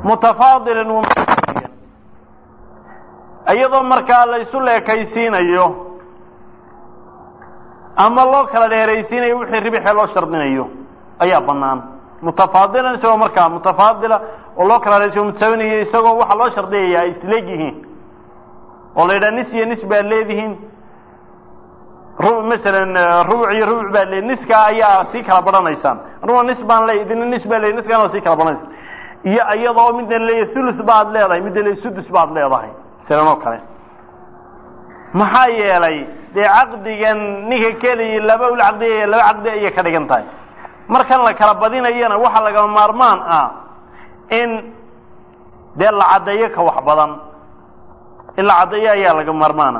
mutafaadilan wamaiyan iyadoo markaa la isu leekaysiinayo ama loo kala dheeraysiinayo wixii ribixee loo shardinayo ayaa bannaan mutafaadilan isagoo markaa mutafaadila oo loo kala dheeraysiyo mutasawinayo isagoo waxaa loo shardiyayaa ay isleeg yihiin oo la yidhaha nis iyo nis baad leedihiin ru masalan rubuc iyo rubuc baad leedi niska ayaa sii kala badhanaysaan anuguna nis baan leey idina nis baa leey niskaana waa sii kala badhanaysaan iyo iyadoo midna leeyahy thuluth baad leedahay midna leeyahy sudus baad leedahay masalan oo kale maxaa yeelay dee caqdigan ninka keliya laba ul caqdiya laba caqdi ayay ka dhigan tahay markan la kala badinayana waxaa lagama maarmaan ah in dee la caddeeyo ka wax badan in la caddeeyo ayaa laga maarmaana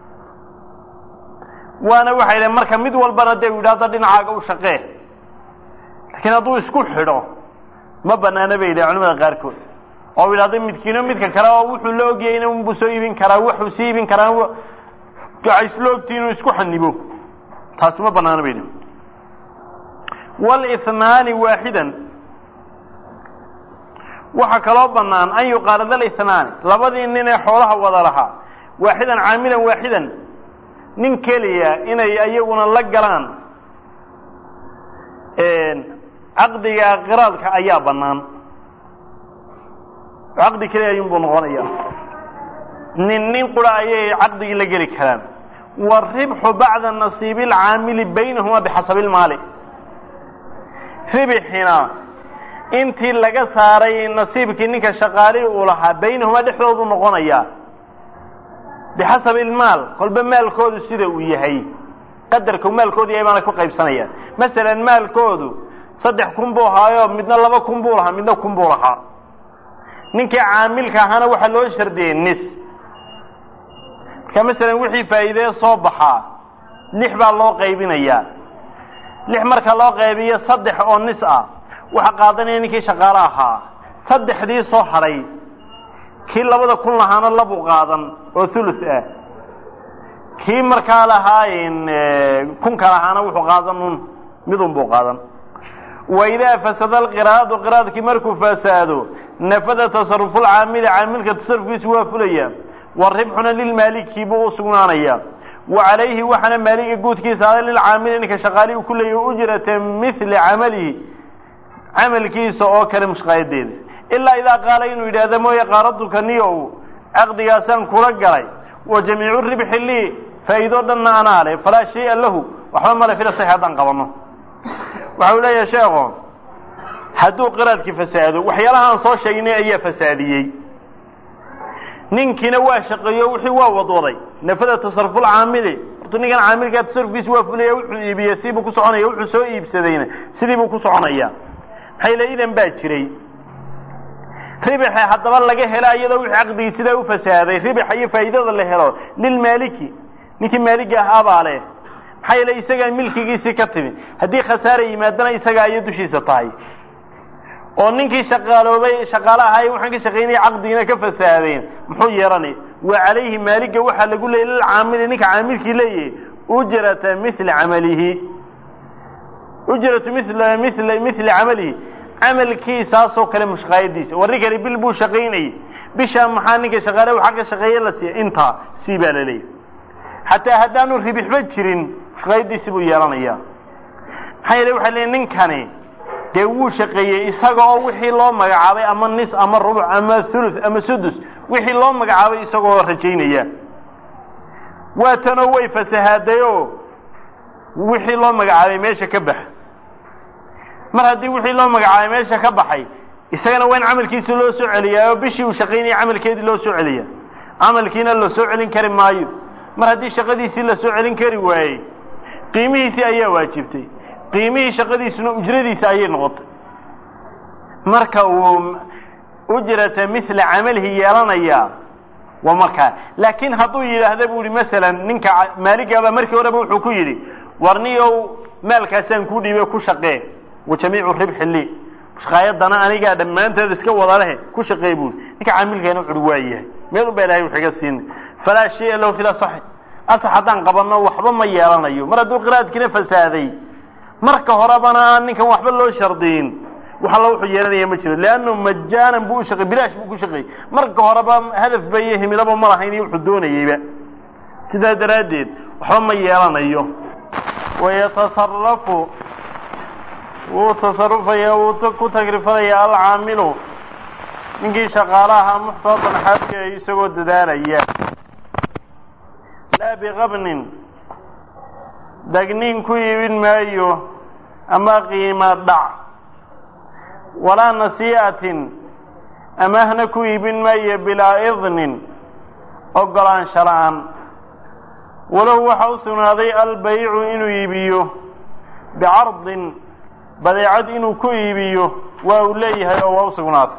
waana waxay dhahen marka mid walbana dee u yidhahda dhinacaaga u shaqee laakiin hadduu isku xidho ma banaana bay yidhaha culamada qaarkood oo u yidhahda midkiino midka kale oo wuxuu la ogyahay in unbuu soo iibin karaa wuxuu sii iibin karaa waxay isla ogtii inuu isku xanibo taasi ma banaana bay yidhaha wاlithnaani waaxidan waxaa kaloo banaan an yuqaalada alithnaani labadii nin ee xoolaha wada lahaa waaxidan caamilan waaxidan nin keliya inay iyaguna la galaan caqdiga qiraadka ayaa banaan caqdi keliya ayuunbuu noqonaya nin nin qura ayay caqdigii la geli karaan wاribxu bacda nasiibi اlcaamili baynahuma bixasabi اlmaali ribixina intii laga saaray nasiibkii ninka shaqaalihi uu lahaa baynahuma dhexdoodu noqonaya bixasabi ilmaal kolba maalkoodu sida uu yahay qadarka maalkoodu yahay baana ku qaybsanaya masalan maalkoodu saddex kun buu ahaayo midna laba kun buu lahaa midna kun buu lahaa ninkii caamilka ahaana waxaa loo shardiyey nis marka masalan wixii faa'iidee soo baxaa lix baa loo qaybinayaa lix marka loo qaybiyo saddex oo nis ah waxaa qaadanaya ninkii shaqaale ahaa saddexdii soo hadhay kii labada kun lahaana labuu qaadan oo thuluth ah kii markaa lahaa kunka lahaana wuxuu qaadan un midun buu qaadan waidaa fasada alqiraadu qiraadkii markuu fasaado nafada tasarufulcaamili caamilka tasarufkiisu waa fulaya waribxuna lilmaaliki buu u sugnaanaya wa calayhi waxaana maaliga guudkiisa ada lilcaamili ninka shaqaalihi u ku leeyahy ujrata mili camalihi camalkiisa oo kale mushqaayadeeda ilaa idaa qaala inuu yidhaahda mooye qaaraduka niyow caqdigaasaan kula galay wa jamiicu ribxi lii faa'iidoo dhanna anaa leh falaa shaya lahu waxba male fila sax haddaan qabanno waxa uu leeyahay sheekho hadduu qiraadkii fasaado waxyaalaha aan soo sheegnay ayaa fasaadiyey ninkiina waa shaqeeyo wixii waa wadwaday nafada tasarufulcaamili horta ninkan caamilkaa tasarufkiisi waa fulaya wuxuu iibiyey siibuu ku soconaya wuxuu soo iibsadayna sidii buu ku soconaya maxay le idan baa jiray ribixa haddaba laga hela iyadoo wixii caqdigii sidaa u fasaaday ribixa iyo faa'iidada la helo lilmaaliki ninkii maaliga ahaabaa leh maxaa yeele isagaa milkigiisii ka timi haddii khasaara yimaadana isagaa ayay dushiisa tahay oo ninkii shaqaaloobay shaqaale ahaay waxaan ka shaqaynaya caqdigiina ka fasaadeen muxuu yeelanay wa calayhi maaliga waxaa lagu leeyay lilcaamili ninka caamilkii leeyahay ujrata mili camalihi ujratu mil mil mili camalihi camalkiisaasoo kale mushqaayadiisa war ninkani bil buu shaqaynayay bishaa maxaa ninka shaqaale waxa ka shaqeeye la siiya intaa sii baa la leeyahy xataa haddaanu ribixba jirin mushqaayadiisi buu yeelanaya maxaa yeele waxay leeyiin ninkani dee wuu shaqeeyey isaga oo wixii loo magacaabay ama nis ama rubuc ama thuluth ama sudus wixii loo magacaabay isagoo rajaynaya waa tanoo way fasahaadayoo wixii loo magacaabay meesha ka bax mar haddii wixii loo magacaabay meesha ka baxay isagana waa in camalkiisi loo soo celiyaa oo bishii uu shaqaynaya camalkeedii loo soo celiya camalkiina la soo celin kari maayo mar haddii shaqadiisii la soo celin kari waayey qiimihiisii ayaa waajibtay qiimihii shaqadiisuna ujradiisa ayay noqotay marka uu ujrata mila camalihi yeelanayaa waa markaa laakiin hadduu yidhaahda bu ihi masalan ninka maaligaba markii horeba wuxuu ku yidhi warniyow maalkaasaan kuu dhiibay ku shaqee wa jamiicu ribxi lii shaqaayadana anigaa dhammaanteed iska wada lehe ku shaqeey buui ninka caamilkeena wuxuhi waa yahay meel un baa ilahay wax iga siina falaa shaya lahu fil asaxi asax haddaan qabanno waxba ma yeelanayo mar hadduu qiraadkiina fasaaday marka horebana aan ninkan waxba loo shardiyin wax alla wuxuu yeelanaya ma jiro leannu majaanan buu u shaqey bilaash buu ku shaqeeyey marka horeba hadafba iyo himilaba ma lahayn iyo wuxuu doonayeyba sidaa daraaddeed waxba ma yeelanayo wayatasarafu wuu tasarufaya wuu ku tagrifalaya alcaamilu ninkii shaqaalaha muxtaadan xaadka isagoo dadaalaya laa biqabnin dagniin ku iibin maayo ama qiima dhac walaa nasii'atin amaahna ku iibin maayo bilaa idnin ogolaansha la-aan walow waxa u sugnaaday albaycu inuu iibiyo bicardin badeecad inuu ku iibiyo waa uu leeyahay oo waa u sugnaatay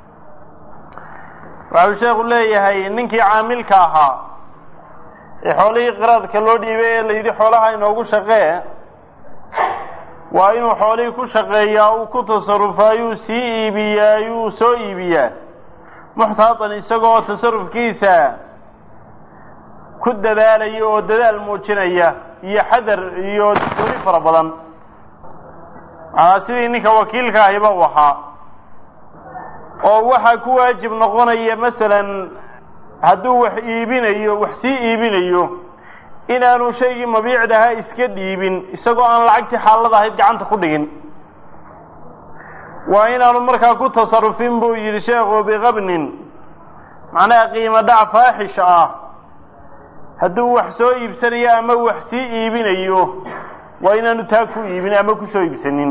waxau sheekhu leeyahay ninkii caamilka ahaa ee xoolihii qiraadka loo dhiibay ee la yidhi xoolaha inoogu shaqee waa inuu xoolihii ku shaqeeyaa uu ku tasarufayuu sii iibiyaa yuu soo iibiyaa muxtaatan isagoo tasarufkiisa ku dadaalaya oo dadaal muujinaya iyo xadar iyo duri fara badan aa sidii ninka wakiilka ahiba u ahaa oo waxaa ku waajib noqonaya masalan hadduu wax iibinayo wax sii iibinayo inaanu shaygii mabiicdahaa iska dhiibin isagoo aan lacagtii xaalada ahayd gacanta ku dhigin waa inaanu markaa ku tasarufin buu yidhi sheekhu biqabnin macnaha qiimo dhac faaxish ah hadduu wax soo iibsanayo ama wax sii iibinayo waa inaanu taa ku iibin ama ku soo iibsanin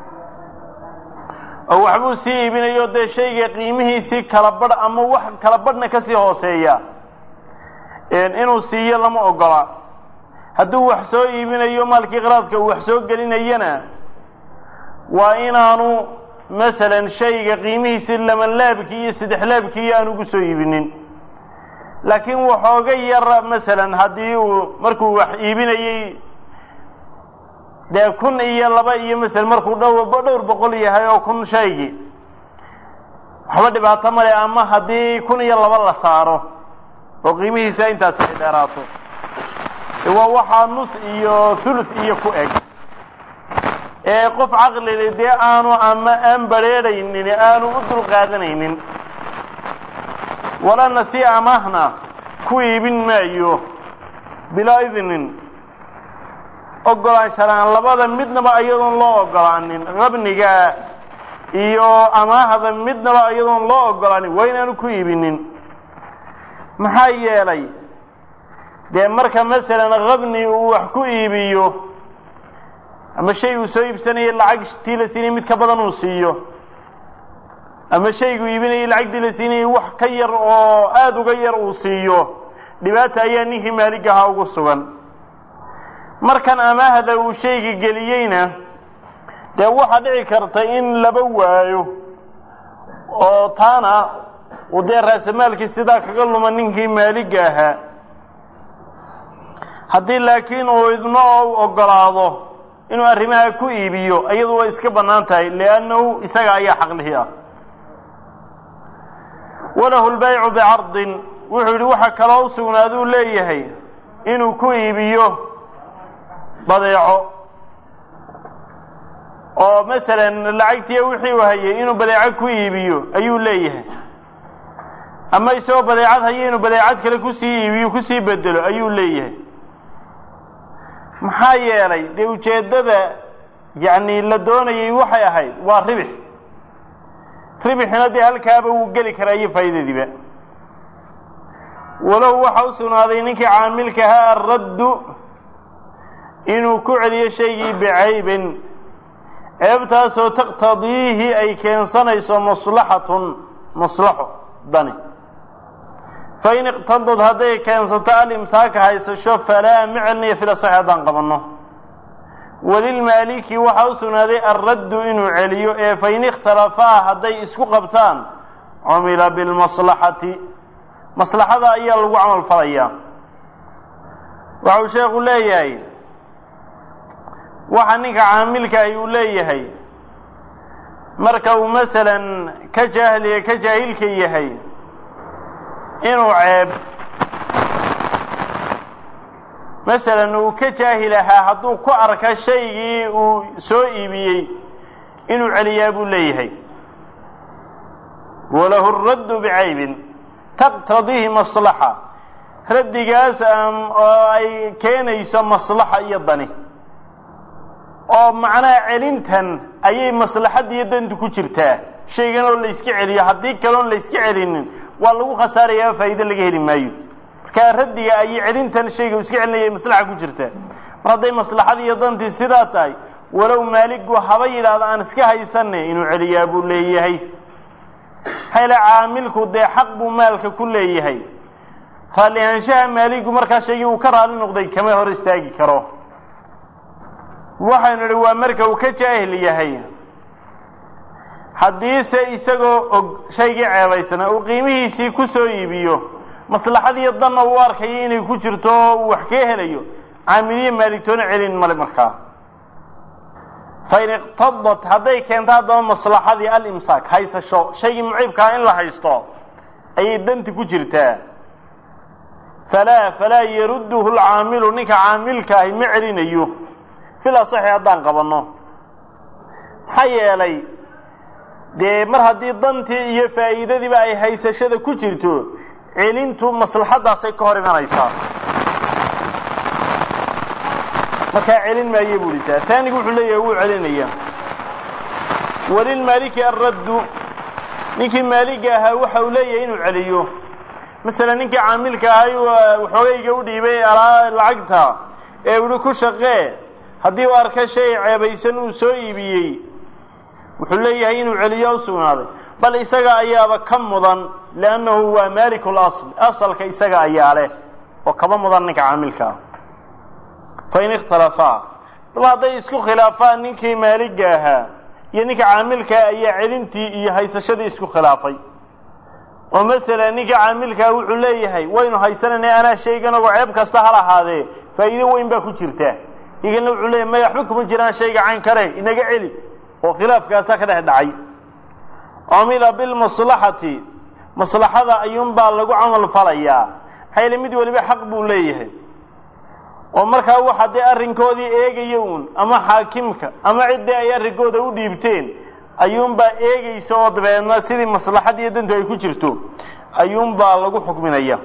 oo waxbuu sii iibinayo dee shayga qiimihiisii kala badh ama wax kala badhna ka sii hooseeya inuu siiyo lama ogola hadduu wax soo iibinayo maalkii qiraadka uu wax soo gelinayana waa inaanu masalan shayga qiimihiisii labanlaabkii iyo saddexlaabkii aanu ugu soo iibinin laakiin waxooga yar masalan haddii uu markuu wax iibinayey dee kun iyo laba iyo masalan markuu dhow dhowr boqol yahay oo kun shaygii waxba dhibaato male ama haddii kun iyo laba la saaro oo qiimihiisa intaasi ay dheeraato waa waxaa nus iyo thuluth iyo ku eg ee qof caqlile dee aanu ama aan badrheedhaynin aanu u dul qaadanaynin walana si amaahna ku iibin maayo bilaa idnin ogolaanshalaan labada midnaba iyadoon loo ogolaanin qabniga iyo amaahda midnaba iyadoon loo ogolaanin waa inaanu ku iibinin maxaa yeelay dee marka masalan qabni uu wax ku iibiyo ama shay uu soo iibsanayay lacagtii la siinayay mid ka badan uu siiyo ama shayguu iibinayay lacagtii la siinayay wax ka yar oo aada uga yar uu siiyo dhibaata ayaa ninkii maaligahaa ugu sugan markan amaahda uu shayga geliyeyna dee waxaa dhici karta in laba waayo oo taana uu dee raasamaalkii sidaa kaga luma ninkii maaliga ahaa haddii laakiin uu idno oo u ogolaado inuu arrimaha ku iibiyo iyadu way iska bannaan tahay liannahu isaga ayaa xaqlihi ah walahu lbaycu bicardin wuxuu yidhi waxa kaloo u sugnaaduu leeyahay inuu ku iibiyo badeeco oo masalan lacagtiiya wixii u hayay inuu badeeco ku iibiyo ayuu leeyahay ama isagoo badeecad haya inuu badeecad kale kusii iibiyo kusii bedelo ayuu leeyahay maxaa yeelay dee ujeeddada yacni la doonayay waxay ahayd waa ribix ribixina dee halkaaba wuu geli karaa iyo faa'iidadiiba walow waxa u sugnaaday ninkii caamilkahaa arraddu inuu ku celiyo shaygii bicaybin ceebtaasoo taqtadiihi ay keensanayso maslaxatun maslaxo dani fain iqtadad hadday keensato alimsaaka haysasho falaa micilniyo fila sax haddaan qabanno walilmaaliki waxaa u sugnaaday alraddu inuu celiyo ee fain ikhtalafaa hadday isku qabtaan cumila bilmaslaxati maslaxada ayaa lagu camal falayaa waxau sheekhu leeyahay waxa ninka caamilkaahi uu leeyahay marka uu masalan ka jaahliya ka jaahilka yahay inuu ceeb masalan uu ka jaahil ahaa hadduu ku arka shaygii uu soo iibiyey inuu celiyaa buu leeyahay walahu raddu bicaybin taqtadiihi maslaxa raddigaas oo ay keenayso maslaxa iyo dani oo macnaha celintan ayay maslaxadda iyo dantu ku jirtaa shaygan oo la yska celiyo haddii kaloon la yska celinin waa lagu khasaarayaa faa'iide laga heli maayo markaa raddiga ayay celintan shayga iska celinaya maslaxa ku jirtaa mar hadday maslaxadii iyo dantii sidaa tahay walow maaligu haba yidhaahdo aan iska haysanne inuu celiyaa buu leeyahay hele caamilku dee xaq buu maalka ku leeyahay raalli ahaanshaha maaligu markaa shaygii uu ka raalli noqday kama hor istaagi karo waxaynu idhi waa marka uu ka jaahil yahay haddiise isagoo og shaygii ceebaysana uu qiimihiisii ku soo iibiyo maslaxadiiyo danna uu arkayo inay ku jirto oo uu wax kaga helayo caamiliye maaligtoona celin male markaa fain iqtadat hadday keento haddaba maslaxadii alimsaak haysasho shaygii muciibkaa in la haysto ayay danti ku jirtaa falaa falaa yarudduhu lcaamilu ninka caamilka ahi ma celinayo fil asaxi haddaan qabanno maxaa yeelay dee mar haddii dantii iyo faa'iidadiiba ay haysashada ku jirto celintu maslaxaddaasay ka hor imanaysaa markaa celin maaye buu dhitaa taanigu wuxuu leeyahay wuu celinaya walilmaaliki alraddu ninkii maaliga ahaa waxa uu leeyahay inuu celiyo masalan ninkii caamilka ahay waxoogayga u dhiibay lacagta ee uhi ku shaqee haddii uu arka shay ceebaysan uu soo iibiyey wuxuu leeyahay inuu celiyo u sugnaaday bal isaga ayaaba ka mudan liannahu waa maaliku lasl asalka isaga ayaa leh oo kaba mudan ninka caamilka ah fain ikhtalafaa daba hadday isku khilaafaan ninkii maaliga ahaa iyo ninka caamilkaa ayaa celintii iyo haysashadii isku khilaafay oo masalan ninka caamilkaa wuxuu leeyahay waynu haysanayna anaa shayganagoo ceeb kasta hal ahaadee faa'iido weyn baa ku jirta igana wuxuu leeyahy maya waxba kuma jiraan shayga cayn kale inaga celi oo khilaafkaasaa ka dhex dhacay cumila bilmaslaxati maslaxada ayuunbaa lagu camal falayaa maxaa yeele mid waliba xaq buu leeyahay oo markaa waxa dee arrinkoodii eegaya uun ama xaakimka ama ciddii ay arrinkooda u dhiibteen ayuunbaa eegaysa oo dabeedna sidii maslaxad iyo dantu ay ku jirto ayuunbaa lagu xukminaya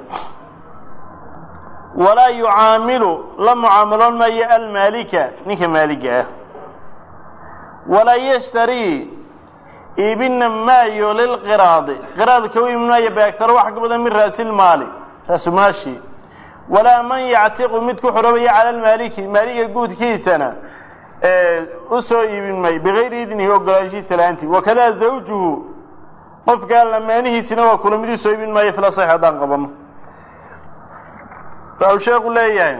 walaa yucaamilu la mucaamaloon maayo almaalika ninka maaliga ah walaa yashtarii iibina maayo lilqiraadi qiraadka u iibin maayo beagtaro wax ka badan min raasilmaali raasumaashi walaa man yactiqu mid ku xoroobaya cala almaaliki maaliga guudkiisana u soo iibin maayo bigayri idnihi ogolaanshihiisa la-aantii wakadaa zawjuhu qofkaa lamaanihiisina waa kula mid u soo iibin maayo fila sax haddaan qabano waxau sheekhu leeyahay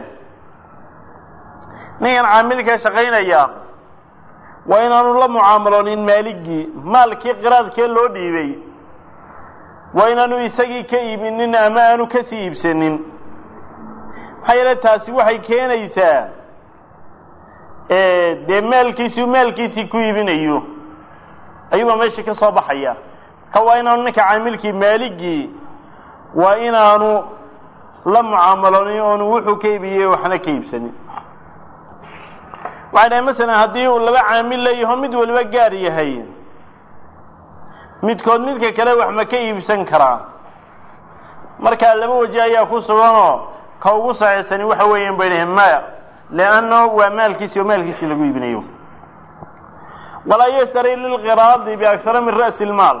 ninkan caamilka shaqaynaya waa inaanu la mucaamaloonin maaligii maalkii qiraadkee loo dhiibay waa inaanu isagii ka iibinin ama aanu kasii iibsanin maxaa yeele taasi waxay keenaysaa dee maalkiisii maalkiisii ku iibinayo ayuubaa meesha ka soo baxaya marka waa inaanu ninka caamilkii maaligii waa inaanu la mucaamaloonin oonu wuxuu ka iibiyey waxna ka iibsanin waxay dhahay masalan haddii uu laba caamil leeyaho mid waliba gaar yahay midkood midka kale wax ma ka iibsan karaa markaa laba waje ayaa ku suganoo ka ugu saxiixsani waxa weeyaan bay dhahen maya lianno waa maalkiisi oo maalkiisii lagu iibinayo walaa yashtari lilqiraadi biaktara min ra'si ilmaal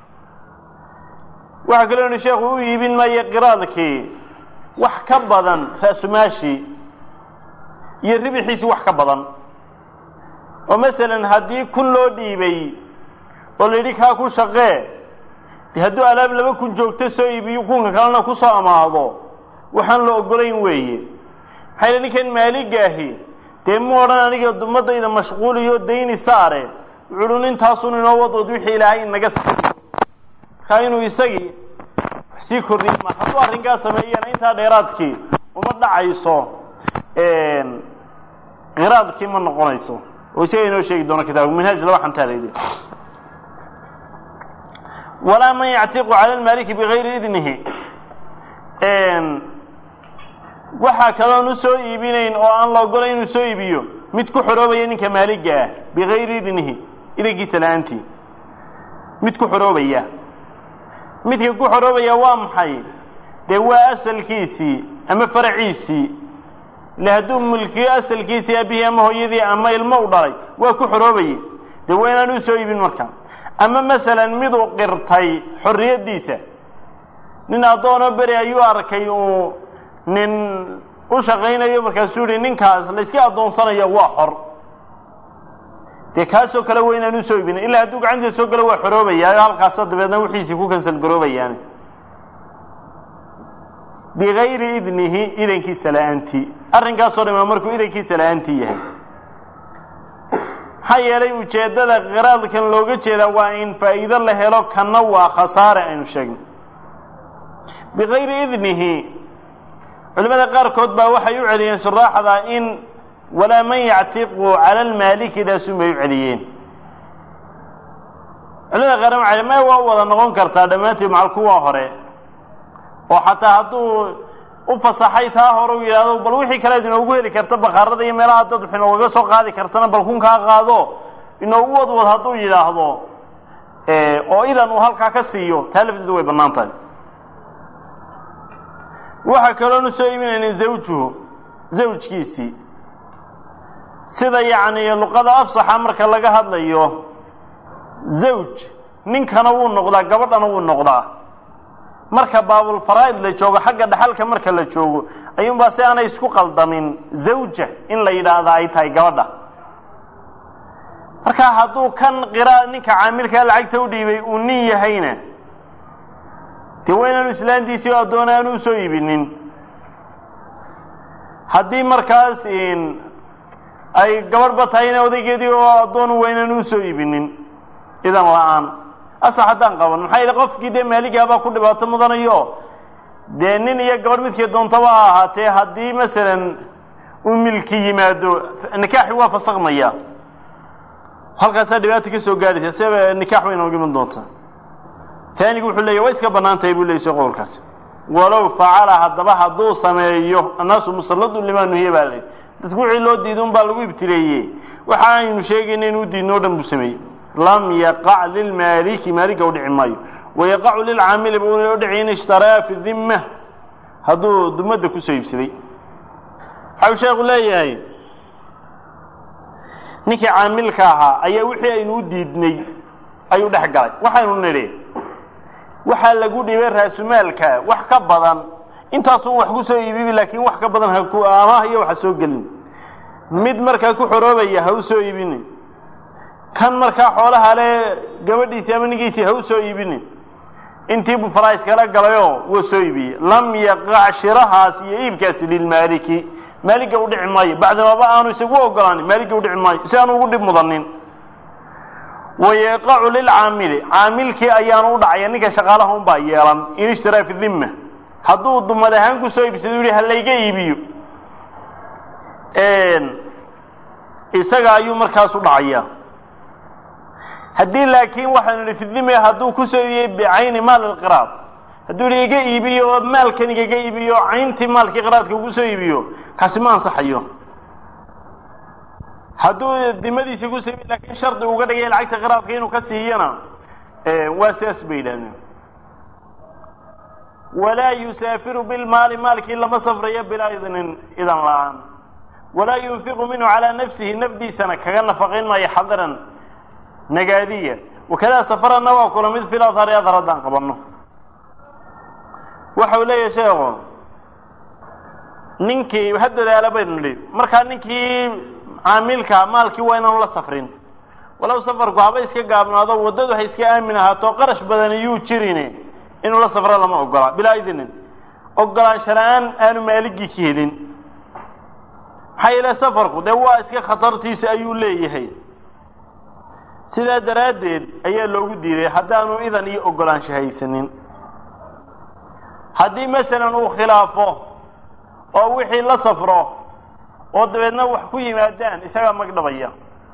waxaa kaloo yihi sheekhu u iibin maayo qiraadkii wax ka badan ra'sumaashii iyo ribixiisii wax ka badan oo masalan haddii kun loo dhiibay oo la yidhi kaa ku shaqee de hadduu alaab laba kun joogto soo iibiyo kunka kalena kusoo amaado waxaan la ogolayn weeye maxaa yidhi ninkan maaligaahi dee mu odhan aniga dumadayda mashquuliyo dayni saare wuxuu uhi intaasun inoo wadwad wixii ilaahay inaga sa markaa inuu isagii wax sii kordhiyo ma hadduu arrinkaa sameeyana intaa dheeraadkii uma dhacayso qiraadkii ma noqonayso oo isaga inoo sheegi doono kitaabka minhaaj laba xantaa la yidhi walaa man yactiqu cala almaaliki bigayri idnihi waxaa kaloon u soo iibinayn oo aan la ogolayn inuu soo iibiyo mid ku xoroobaya ninka maaliga ah bigayri idnihi idankiisa la-aantii mid ku xoroobaya midka ku xoroobaya waa maxay dee waa asalkiisii ama faraciisii ile hadduu mulkiyo asalkiisii aabihii ama hooyadii ama ilmo u dhalay waa ku xoroobaye dee waa inaan u soo iibin marka ama masalan miduu qirtay xorriyaddiisa nin addoonoo beri ayuu arkay uu nin u shaqaynayo markaasuu yihi ninkaas la iska addoonsanayo waa xor dee kaasoo kale waa inaan usoo iibin ilaa hadduu gacantiisa soo galo waa xoroobayaa halkaasa dabeedna wixiisii ku kansal garoobayaan bigayri idnihi idankiisa la-aantii arrinkaasoo dhima markuu idankiisa la-aantii yahay maxaa yeelay ujeeddada qiraadkan looga jeedaa waa in faa'iido la helo kanna waa khasaare aynu sheegno bigayri idnihi culimada qaarkood baa waxay u celiyeen shuraaxda in walaa man yactiqu cala almaalikidaasun bay u celiyeen culimada qaarna waxay may waa wada noqon kartaa dhammaanteed macal kuwa hore oo xataa hadduu u fasaxay taa hore u yidhahdo bal wixii kaleed inoogu heli karta bakaarada iyo meelaha dad wax inoogaga soo qaadi kartana bal kunkaa qaado inoogu wadwad hadduu yidhaahdo oo idan uu halkaa ka siiyo taa lafteedu way bannaan tahay waxaa kaloonu soo iibinayna zawjuhu zawjkiisii sida yacni luqada afsaxa marka laga hadlayo zawj ninkana wuu noqdaa gabadhana wuu noqdaa marka baabulfaraa'id la joogo xagga dhaxalka marka la joogo ayuunbaa si aanay isku qaldamin zawja in la yidhaahda ay tahay gabadha marka hadduu kan qiraa ninka caamilkaa lacagta u dhiibay uu nin yahayna dee waa inaanu islaantiisii oo addoona aanu usoo iibinin haddii markaas ay gabadhba tahayna odaygeedii oo addoonu waa inaanu usoo iibinin idan la-aan asax haddaan qaban maxaa yidhi qofkii dee maaligaabaa ku dhibaato mudanayo dee nin iyo gabadh midkii doontaba ha ahaatee haddii masalan uu milki yimaado nikaaxi waa fasakmaya halkaasaa dhibaata ka soo gaadhaysa seba nikaax bay inooga iman doontaa taanigu wuxuu leeyahy way iska bannaan tahay buu leeyay qowlkaasi walow facala haddaba hadduu sameeyo annaasu musalladun limaa nuhiya baa leey dadku wixii loo diiday un baa lagu ibtileeye waxa aynu sheegayna inuu diidno o dhan buu sameeyey lam yaqac lilmaaliki maalika u dhici maayo wayaqacu lilcaamili buu u dhici in ishtaraa fi dimma hadduu dumadda kusoo iibsaday waxau sheekhu leeyahay ninkii caamilka ahaa ayaa wixii aynu u diidnay ayuu dhex galay waxaynu nidhi waxaa lagu dhibay raasumaalka wax ka badan intaasun wax ku soo iibibi laakiin wax ka badan haku amaah iyo waxa soo gelin mid markaa ku xoroobaya ha u soo iibinin kan markaa xoolaha le gabadhiisii ama ninkiisii ha u soo iibinin intii buu farais kala galayoo wuu soo iibiyey lam yaqac shirahaas iyo iibkaasi lilmaaliki maaliga u dhici maayo bacdamaba aanu isagu ogolaanin maaliga u dhici maayo si aanu ugu dhib mudanin wayaqacu lilcaamili caamilkii ayaanu u dhacaya ninka shaqaalaha un baa yeelan in ishtaraa fi dimma hadduu dumad ahaan kusoo iibsado u yihi ha layga iibiyo isaga ayuu markaas u dhacaya haddii laakiin waxaanu nihi fi dime hadduu kusoo iibiyey bicayni maal ilqiraad hadduu yihi iga iibiyo oo maalkan igaga iibiyo cayntii maalkii qiraadka ugu soo iibiyo kaasi ma ansaxayo hadduu dimadiisii kusoo iibiyo lakiin shardi uga dhigay lacagta qiraadka inuu ka siiyana waa sidaas bay yidhahdeen walaa yusaafiru bilmaali maalkii lama safrayo bilaa idnin idan la-aan walaa yunfiqu minhu calaa nafsihi nafdiisana kaga nafaqayn maayo xadiran nagaadiya wakadaa safarana waa kula mid fil adhari adhar haddaan qabanno waxau leeyahay sheekhu ninkii ha dadaala baynu nidhi markaa ninkii caamilka maalkii waa inaanu la safrin walow safarku haba iska gaabnaado waddadu ha iska aamin ahaato qarash badan iyuu jirin inuu la safro lama ogola bilaa idnin ogolaansha la-aan aanu maaligii ka helin maxaa yeele safarku dee waa iska khatartiisa ayuu leeyahay sidaa daraaddeed ayaa loogu diiday haddaanu idan iyo ogolaansho haysanin haddii masalan uu khilaafo oo wixii la safro oo dabeedna wax ku yimaadaan isagaa magdhabaya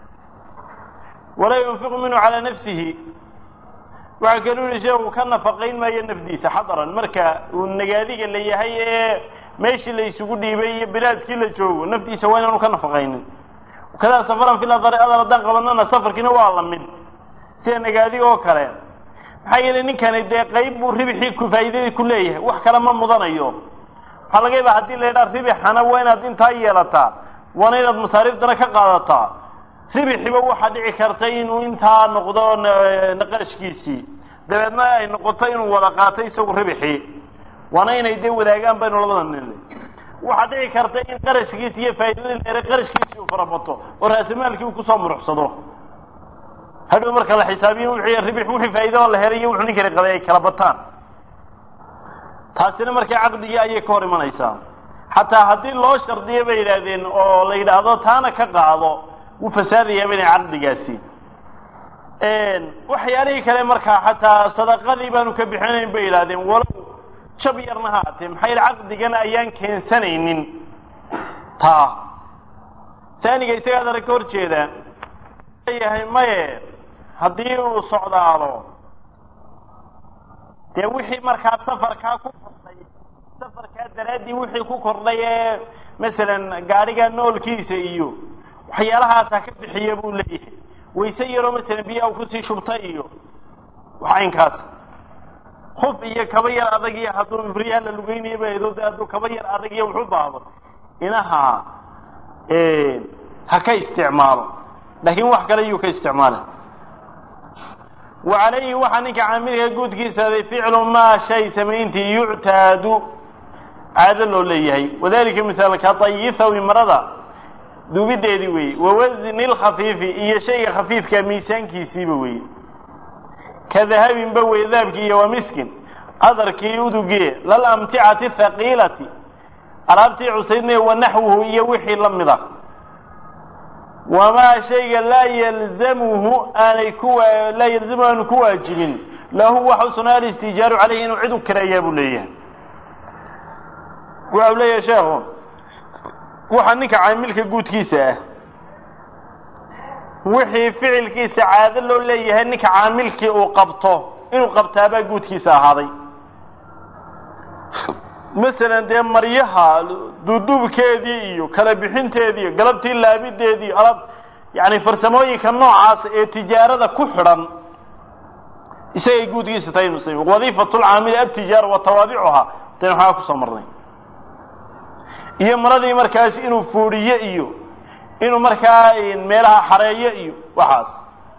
walaa yunfiqu minhu calaa nafsihi waxaa kaluu yihi sheekhu ka nafaqayn maayo nafdiisa xadaran marka uu nagaadiga la yahay ee meeshii la isugu dhiibay iyo bilaadkii la joogo naftiisa waa inaanu ka nafaqaynin kadaa safaran fil adari adar haddaan qabanana safarkiina waa la mid sida nagaadiga oo kale maxaa yeelay ninkani dee qayb buu ribixii ku faa'iidadii ku leeyahay wax kale ma mudanayo waxaa laga yaabaa haddii la yidhaha ribixana waa inaad intaa yeelataa waana inaad masaariiftana ka qaadataa ribixiba waxaa dhici karta inuu intaa noqdo qarashkiisii dabeedna ay noqoto inuu wada qaatay isagu ribixii waana inay dee wadaagaan baynu labada nin waxaa dhici karta in qarashkiisi iyo faa'iidadii leere qarashkiisii uu farabato oo raasamaalkii uu kusoo muruxsado hadhow marka la xisaabiyo wixii ribix wixii faa'iido oo la helay iyo wuxuu ninkani qabay ay kala bataan taasina markaa caqdigii ayay ka hor imanaysaa xataa haddii loo shardiyo bay yidhaahdeen oo la yidhaahdo taana ka qaado wuu fasaadayaaba inay caqdigaasi waxyaalihii kale markaa xataa sadaqadii baanu ka bixinayn bay yidhahdeen walow jab yarna ha atee maxaa yidhi caqdigana ayaan keensanaynin taa taaniga isagaa dara ka hor jeeda leeyahay maye haddii uu socdaalo dee wixii markaa safarkaa ku kordhay safarkaa daraaddii wixii ku kordhay ee masalan gaadhiga noolkiisa iyo waxyaalahaasa ka bixiya buu leeyahay wayse yaroo masalan biyaha kusii shubtay iyo waxaynkaas huf iyo kaba yar adag iyo hadduu ibriyaha la lugeynayo baedo de hadduu kaba yar adag iyo wuxu baahdo inaha ha ka isticmaalo laakiin wax kale yuu ka isticmaala wa calayhi waxaa ninka caamilka guudkiisaaday ficlu maa shay samayntii yuctaadu caado loo leeyahay wadalika misaalka tayithawi marada duubideedii weeye wawasni lkhafiifi iyo shayga khafiifka miisaankiisiiba weeye ka dahabinba weye dahabkii iyo wa miskin adarkii udugie lalamticati thaqiilati alaabtii cusaydnay wa naxwuhu iyo wixii la mid ah wamaa shayga laa yalzamuhu aanay ku laa yalzamuhu aanu ku waajibin lahu waxa u sugnaa alistijaaru caleyhi inuu cid u kireeyaa buu leeyahay waxa u leeyahay sheekhu waxaa ninka caamilka guudkiisa ah wixii ficilkiisa caado loo leeyahay ninka caamilkii uu qabto inuu qabtaabaa guudkiisa ahaaday masalan dee maryaha duuduubkeedii iyo kala bixinteedii iyo galabtii laabideedii iyo alab yani farsamooyinka noocaas ee tijaarada ku xidhan isagay guudkiisa tahay inu sami wadiifatu lcaamili altijaara wa tawaabicuhaa dan waxaa kusoo marnay iyo maradii markaas inuu fuudhiyo iyo inuu markaa meelaha xareeyo iyo waxaas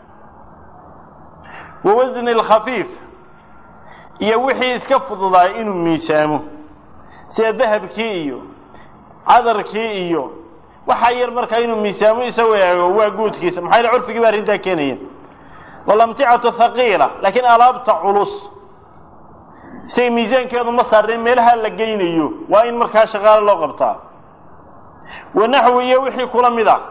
wawasni lkhafiif iyo wixii iska fududaay inuu miisaamo sida dahabkii iyo cadarkii iyo waxaa yar markaa inuu miisaamo isagoo eego waa guudkiisa maxaa yale curfigii ba arrintaa keenaya walamticatu thaqiila laakiin alaabta culus isaga miisaankeedu ma saarneen meelaha la geynayo waa in markaa shaqaale loo qabtaa wanaxwi iyo wixii kula mid a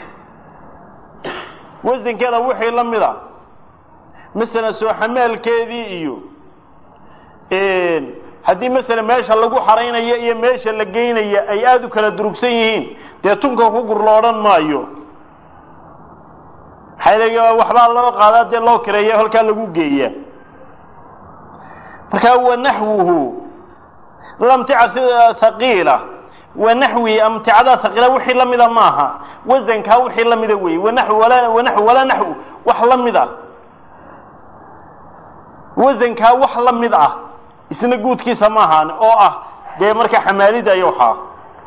wasankeeda wixii la mid a masalan soo xamaalkeedii iyo haddii masalan meesha lagu xaraynayo iyo meesha la geynaya ay aada u kala durugsan yihiin dee tunka ku gur lo odhan maayo maxaa waxbaa loo qaadaa dee loo kireeya halkaa lagu geeya markaa wanaxwuhu lamtica thaqiila wanaxwi amticada thaqiila wixii la mida maaha wasankaa wixii la mida weeye wanaxwi walaa wanaxwi walaa naxwu wax la mid ah wasankaa wax la mid ah isna guudkiisa ma ahaan oo ah dee markaa xamaalida iyo waxaa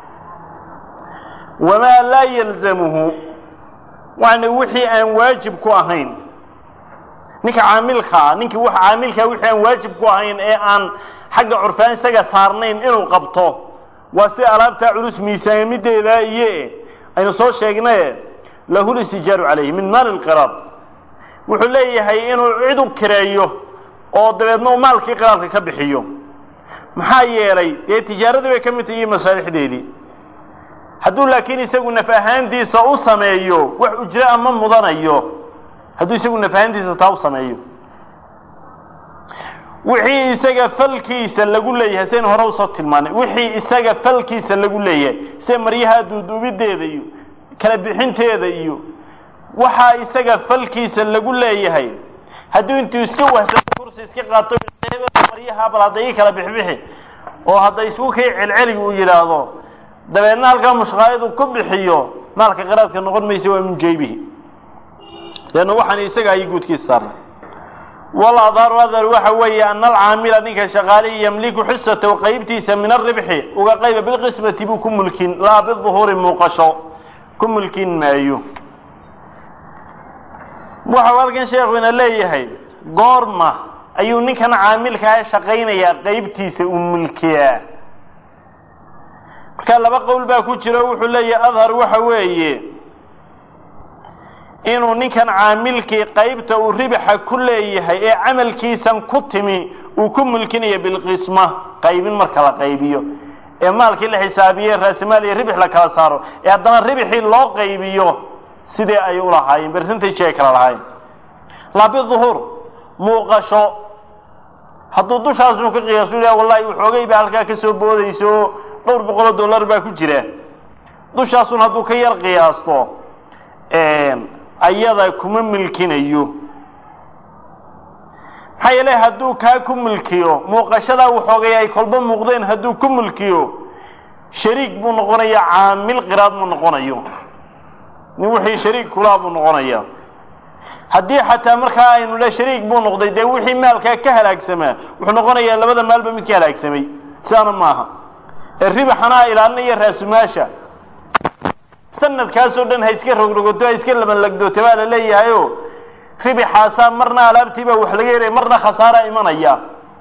wamaa laa yalzamuhu waana wixii aan waajib ku ahayn ninka caamilkaa ninkii w caamilkaa wixii aan waajib ku ahayn ee aan xagga curfaan isaga saarnayn inuu qabto waa sida alaabtaa culus miisaamideeda iyo aynu soo sheegnaye lahu listijaaru calayhi min maali lqiraad wuxuu leeyahay inuu cid u kireeyo oo dabeedna uu maalkii qiraadka ka bixiyo maxaa yeelay dee tijaaradii bay ka mid tahi masaalixdeedii hadduu laakiin isagu naf ahaantiisa u sameeyo wax ujro ama mudanayo hadduu isagu naf ahaantiisa taa u sameeyo wixii isaga falkiisa lagu leeyahay sidayn hore usoo tilmaanay wixii isaga falkiisa lagu leeyahay sida maryaha duuduubideeda iyo kala bixinteeda iyo waxaa isaga falkiisa lagu leeyahay hadduu intuu iska wahsado kursi iska qaato maryaha bal hadda ii kala bixbixi oo hadda isku kay celceliga uu yidhaahdo dabeedna halkaa mushqaayadu ku bixiyo maalka qiraadka noqon maysa waa min jaybihi leanna waxaan isaga ayay guudkiisa saarnay waladharu adhar waxa weeye ana alcaamila ninka shaqaalihi yamliku xisatahu qaybtiisa min aribxi uga qayba bilqismati buu ku mulkin laa biduhuuri muuqasho ku mulkin maayo waxau halkan sheekhuina leeyahay goorma ayuu ninkan caamilkaa shaqaynayaa qaybtiisa uu mulkiyaa marka laba qowl baa ku jiro wuxuu leeyahay adhar waxa weeye inuu ninkan caamilkii qaybta uu ribaxa ku leeyahay ee camalkiisan ku timi uu ku mulkinayo bilqisma qaybin marka la qaybiyo ee maalkii la xisaabiye raasimaal iyo ribix la kala saaro ee haddana ribixii loo qaybiyo sidee ay u lahaayeen bersentage ay kala lahaayeen laa biduhuur muuqasho hadduu dushaasu ka qiyaasu yidhaha wallahi waxoogay baa halkaa ka soo boodaysa oo dhowr boqoloo dollar baa ku jira dushaasun hadduu ka yar qiyaasto ayada kuma milkinayo maxaa yeele hadduu kaa ku milkiyo muuqashadaa waxoogay ay kolba muuqdeen hadduu ku milkiyo shariik buu noqonaya caamil qiraad ma noqonayo nin wixii shariik kulaa buu noqonaya haddii xataa markaa aynu le shariik buu noqday dee wixii maalkaa ka halaagsamaa wuxuu noqonayaa labada maalba mid ka halaagsamay sidaana maaha ee ribaxanaa ilaalinaya raasumaasha sanadkaasoo dhan ha iska rogrogoto ha iska labanlagdooto baa la leeyahayo ribixaasaa marna alaabtii baa wax laga helaya marna khasaaraa imanaya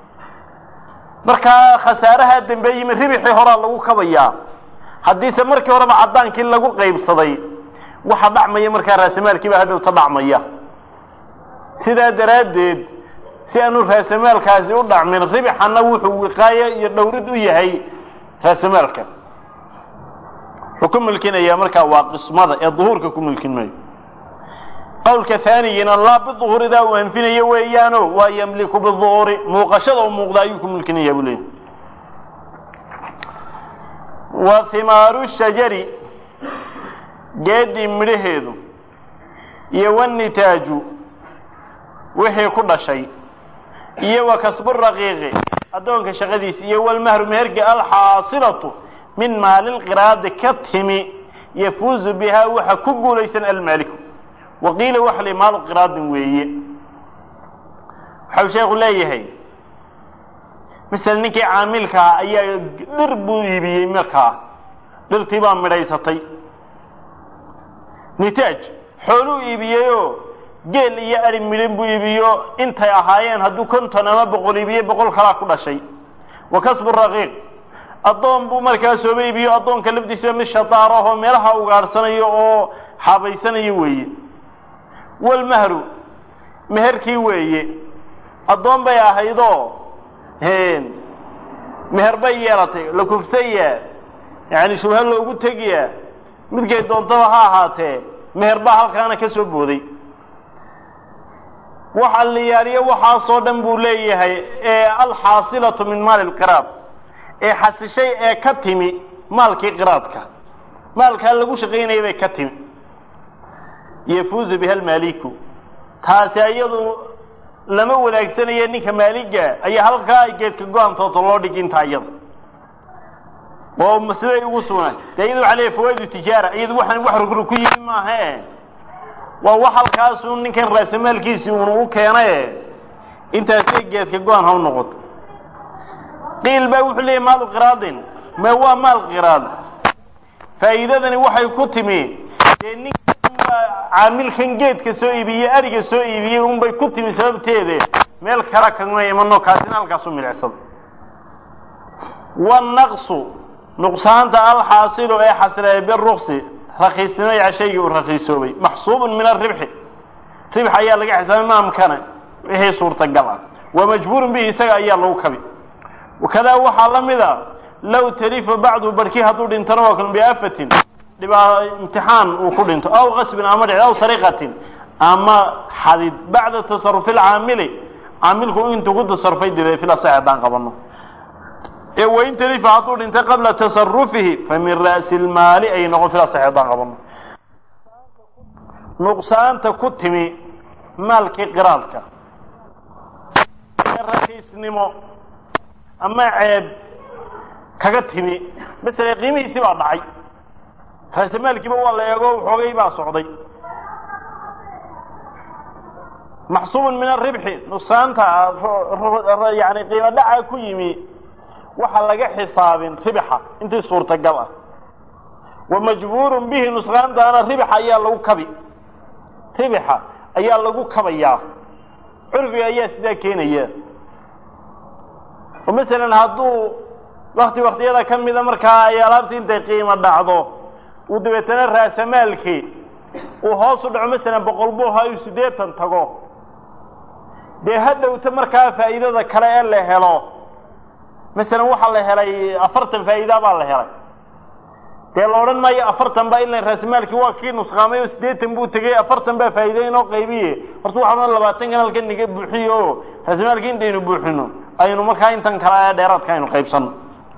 markaa khasaaraha dambe yimi ribixii horaa lagu kabayaa haddiise markii horeba caddaankii lagu qaybsaday waxa dhacmaya markaa raasamaalkii baa hadhowta dhacmaya sidaa daraaddeed si aanu raasamaalkaasi u dhacmin ribixana wuxuu wiqaayo iyo dhowrid u yahay raasamaalka wuxuu ku mulkinayaa markaa waa qismada ee duhuurka ku mulkin maayo qowlka haanigina laa biduhuuridaa uu anfinayo weeyaano waa yamliku biduhuuri muuqashada u muuqda ayuu ku mulkinaya buu leeyahy wa himaaru shajari geedii midhaheedu iyo wanitaaju wixii ku dhashay iyo wa kasbu raqiiqi addoonka shaqadiisa iyo walmahru meherga alxaasilatu min maalilqiraadi ka timi yafuuzu bihaa waxa ku guulaysan almaaliku wa qiila waxa li maalu qiraadin weeye waxau sheekhu leeyahay masala ninkii caamilkaa ayaa dhir buu iibiyey markaa dhirtii baa midhaysatay nitaaj xooluu iibiyeyoo geel iyo ari midhan buu iibiyo intay ahaayeen hadduu konton ama boqol iibiye boqol kalaa ku dhashay wa kasbu raqiiq addoon buu markaa sooba iibiyo addoonka lafdiisaba mid shadaar ahoo meelaha ugaadhsanayo oo xaabaysanayo weeye walmahru meherkii weeye addoon bay ahaydoo meher bay yeelatay la kufsayaa yacani shubha loogu tegayaa midkay doontaba ha ahaatee meher baa halkaana ka soo booday waxa la yaaliyo waxaasoo dhan buu leeyahay ee alxaasilatu min maali lqiraad ee xasishay ee ka timi maalkii qiraadka maalkaa lagu shaqaynaya bay ka timi yafuuzu biha almaaliku taasi iyadu lama wadaagsanaya ninka maaliga ayaa halkaa ay geedka go-antooda loo dhig intaa iyada oo siday ugu sugnaa dee iyadu waxaa leeyahy fawaidu tijaara iyadu waxaan wax rugru ku yimi maahae waa wax halkaasu ninkan raasamaalkiisii uuna u keenaye intaasay geedka go-an ha u noqoto qiil baa wuxuu leeyahy maalu qiraadin ma waa maal qiraad faa'iidadani waxay ku timi dee ninkan caamilkan geedka soo iibiyey ariga soo iibiyey unbay ku timi sababteede meel kala kagma imano kaasina halkaasu milicsada wanaqsu nuqsaanta alxaasilu ee xasileeya biruksi rakiisnimaya shaygii uu rakiisoobay maxsuubun min aribxi ribx ayaa laga xisaabay maamkana wixii suurtagal ah wa majbuurun bihi isaga ayaa lagu kabi wakadaa waxaa la mida low talifa bacdu barhkii hadduu dhintona waa kan biafatin dhibaa imtixaan uu ku dhinto aw qasbin ama dhic aw sariqatin ama xadid bacda tasarufi lcaamili caamilku intuu ku tasarufay dibe fil asax haddaan qabano ee wain talifa hadduu dhintay qabla tasarufihi fa min ra'si lmaali ay noqon fil asax haddaan qabano nuqsaanta ku timi maalkii qiraadka ee rakiisnimo ama ceeb kaga timi masele qiimihiisii baa dhacay raasamaalkiiba waa la eego xoogay baa socday maxsuubun min aribxi nuqsaanta yani qiimo dhaca ku yimi waxa laga xisaabin ribixa intii suurtagal ah wa majbuurun bihi nusqaantaana ribixa ayaa lagu kabi ribixa ayaa lagu kabayaa curfiga ayaa sidaa keenaya oo masalan hadduu wakti waktiyada ka mida markaa ay alaabtii intay qiimo dhacdo uu dabeetana raasamaalkii uu hoos u dhaco masalan boqol buu ahaa uu siddeetan tago dee ha dhowto markaa faa'iidada kale ee la helo masalan waxaa la helay afartan faa'iida baa la helay dee la odhan maayo afartan baa ilan raasamaalkii waa kii nusqaamay oo siddeetan buu tegey afartan baa faa'iida inoo qaybiye horta waxaan labaatankan halkan niga buuxiyo oo raasamaalkii intaynu buuxino aynu markaa intan kale ee dheeraadka aynu qaybsano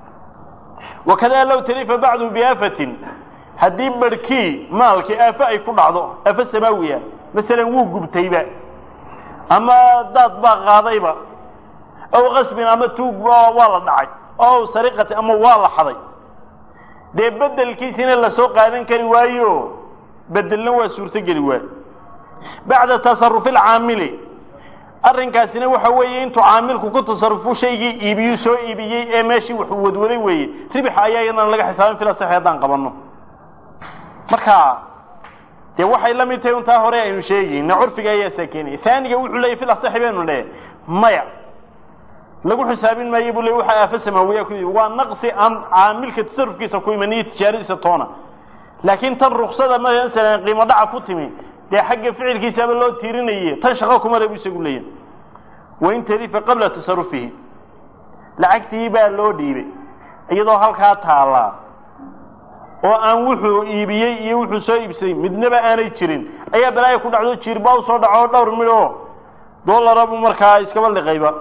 wakadaa low talifa bacdu biaafatin haddii barhkii maalkii aafo ay ku dhacdo aafo samaawiya masalan wuu gubtayba ama daad baa qaadayba ow qasbin ama tuug waa la dhacay ow sariqati ama waa la xaday dee bedelkiisina lasoo qaadan kari waayo bedelna waa suurtogeli waayo bacda tasarufi alcaamili arrinkaasina waxa weeye intuu caamilku ku tasarufo shaygii iibiyuu soo iibiyey ee meeshii wuxuu wadwaday weeye ribixa ayaa iyadana laga xisaabin fila saxi haddaan qabanno marka dee waxay la mid tahay untaa hore aynu sheegayna curfiga ayaa saa keenaya aaniga wuxuu leeyay fil asaxi baynu leeyahay maya lagu xisaabin maayo buu le waxa aafo samaawiya ku waa naqsi aan caamilka tasarufkiisa ku iman iyo tijaaradiisa toona laakiin tan ruksada masalan qiimo dhaca ku timi dee xagga ficilkiisaaba loo tiirinaye tan shaqo kuma le bu isagu leeyahay wain talifa qabla tasarufihi lacagtii baa loo dhiibay iyadoo halkaa taallaa oo aan wuxuu iibiyey iyo wuxuu soo iibsaday midnaba aanay jirin ayaa balaaya ku dhacdo jiirba u soo dhaco dhowr midhoo dollara buu markaa iskaba liqayba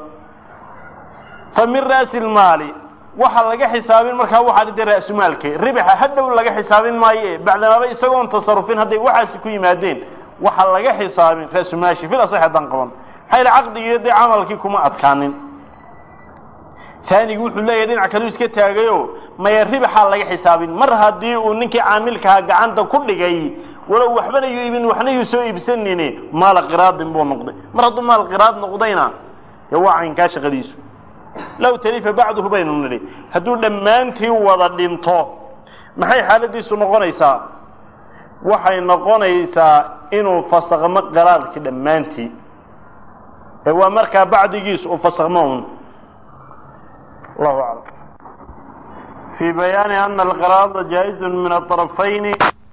fa min ra'si lmaali waxa laga xisaabin markaa waxaa dhintay ra'sumaalke ribixa hadhow laga xisaabin maaye bacdamaaba isagoon tasarufin hadday waxaasi ku yimaadeen waxa laga xisaabin ra'sumaashi fil asax haddaan qaban maxaa yidhi caqdigii dee camalkii kuma adkaanin taanigu wuxuu leeyahay dhinac kaluu iska taagayo maya ribaxaa laga xisaabin mar haddii uu ninkii caamilkaha gacanta ku dhigay walow waxbana yuu iibin waxna yuu soo iibsanine maala qiraadin buu noqday mar hadduu maal qiraad noqdayna dee waa caynkaa shaqadiisu low talifa bacduhu baynu nidhi hadduu dhammaantii wada dhinto maxay xaaladiisu noqonaysaa waxay noqonaysaa inuu fasakmo qiraadkii dhammaantii ee waa markaa bacdigiisu uu fasakmo un allahu aclam fii bayaani ana alqiraada jaa-izun min aطarafayni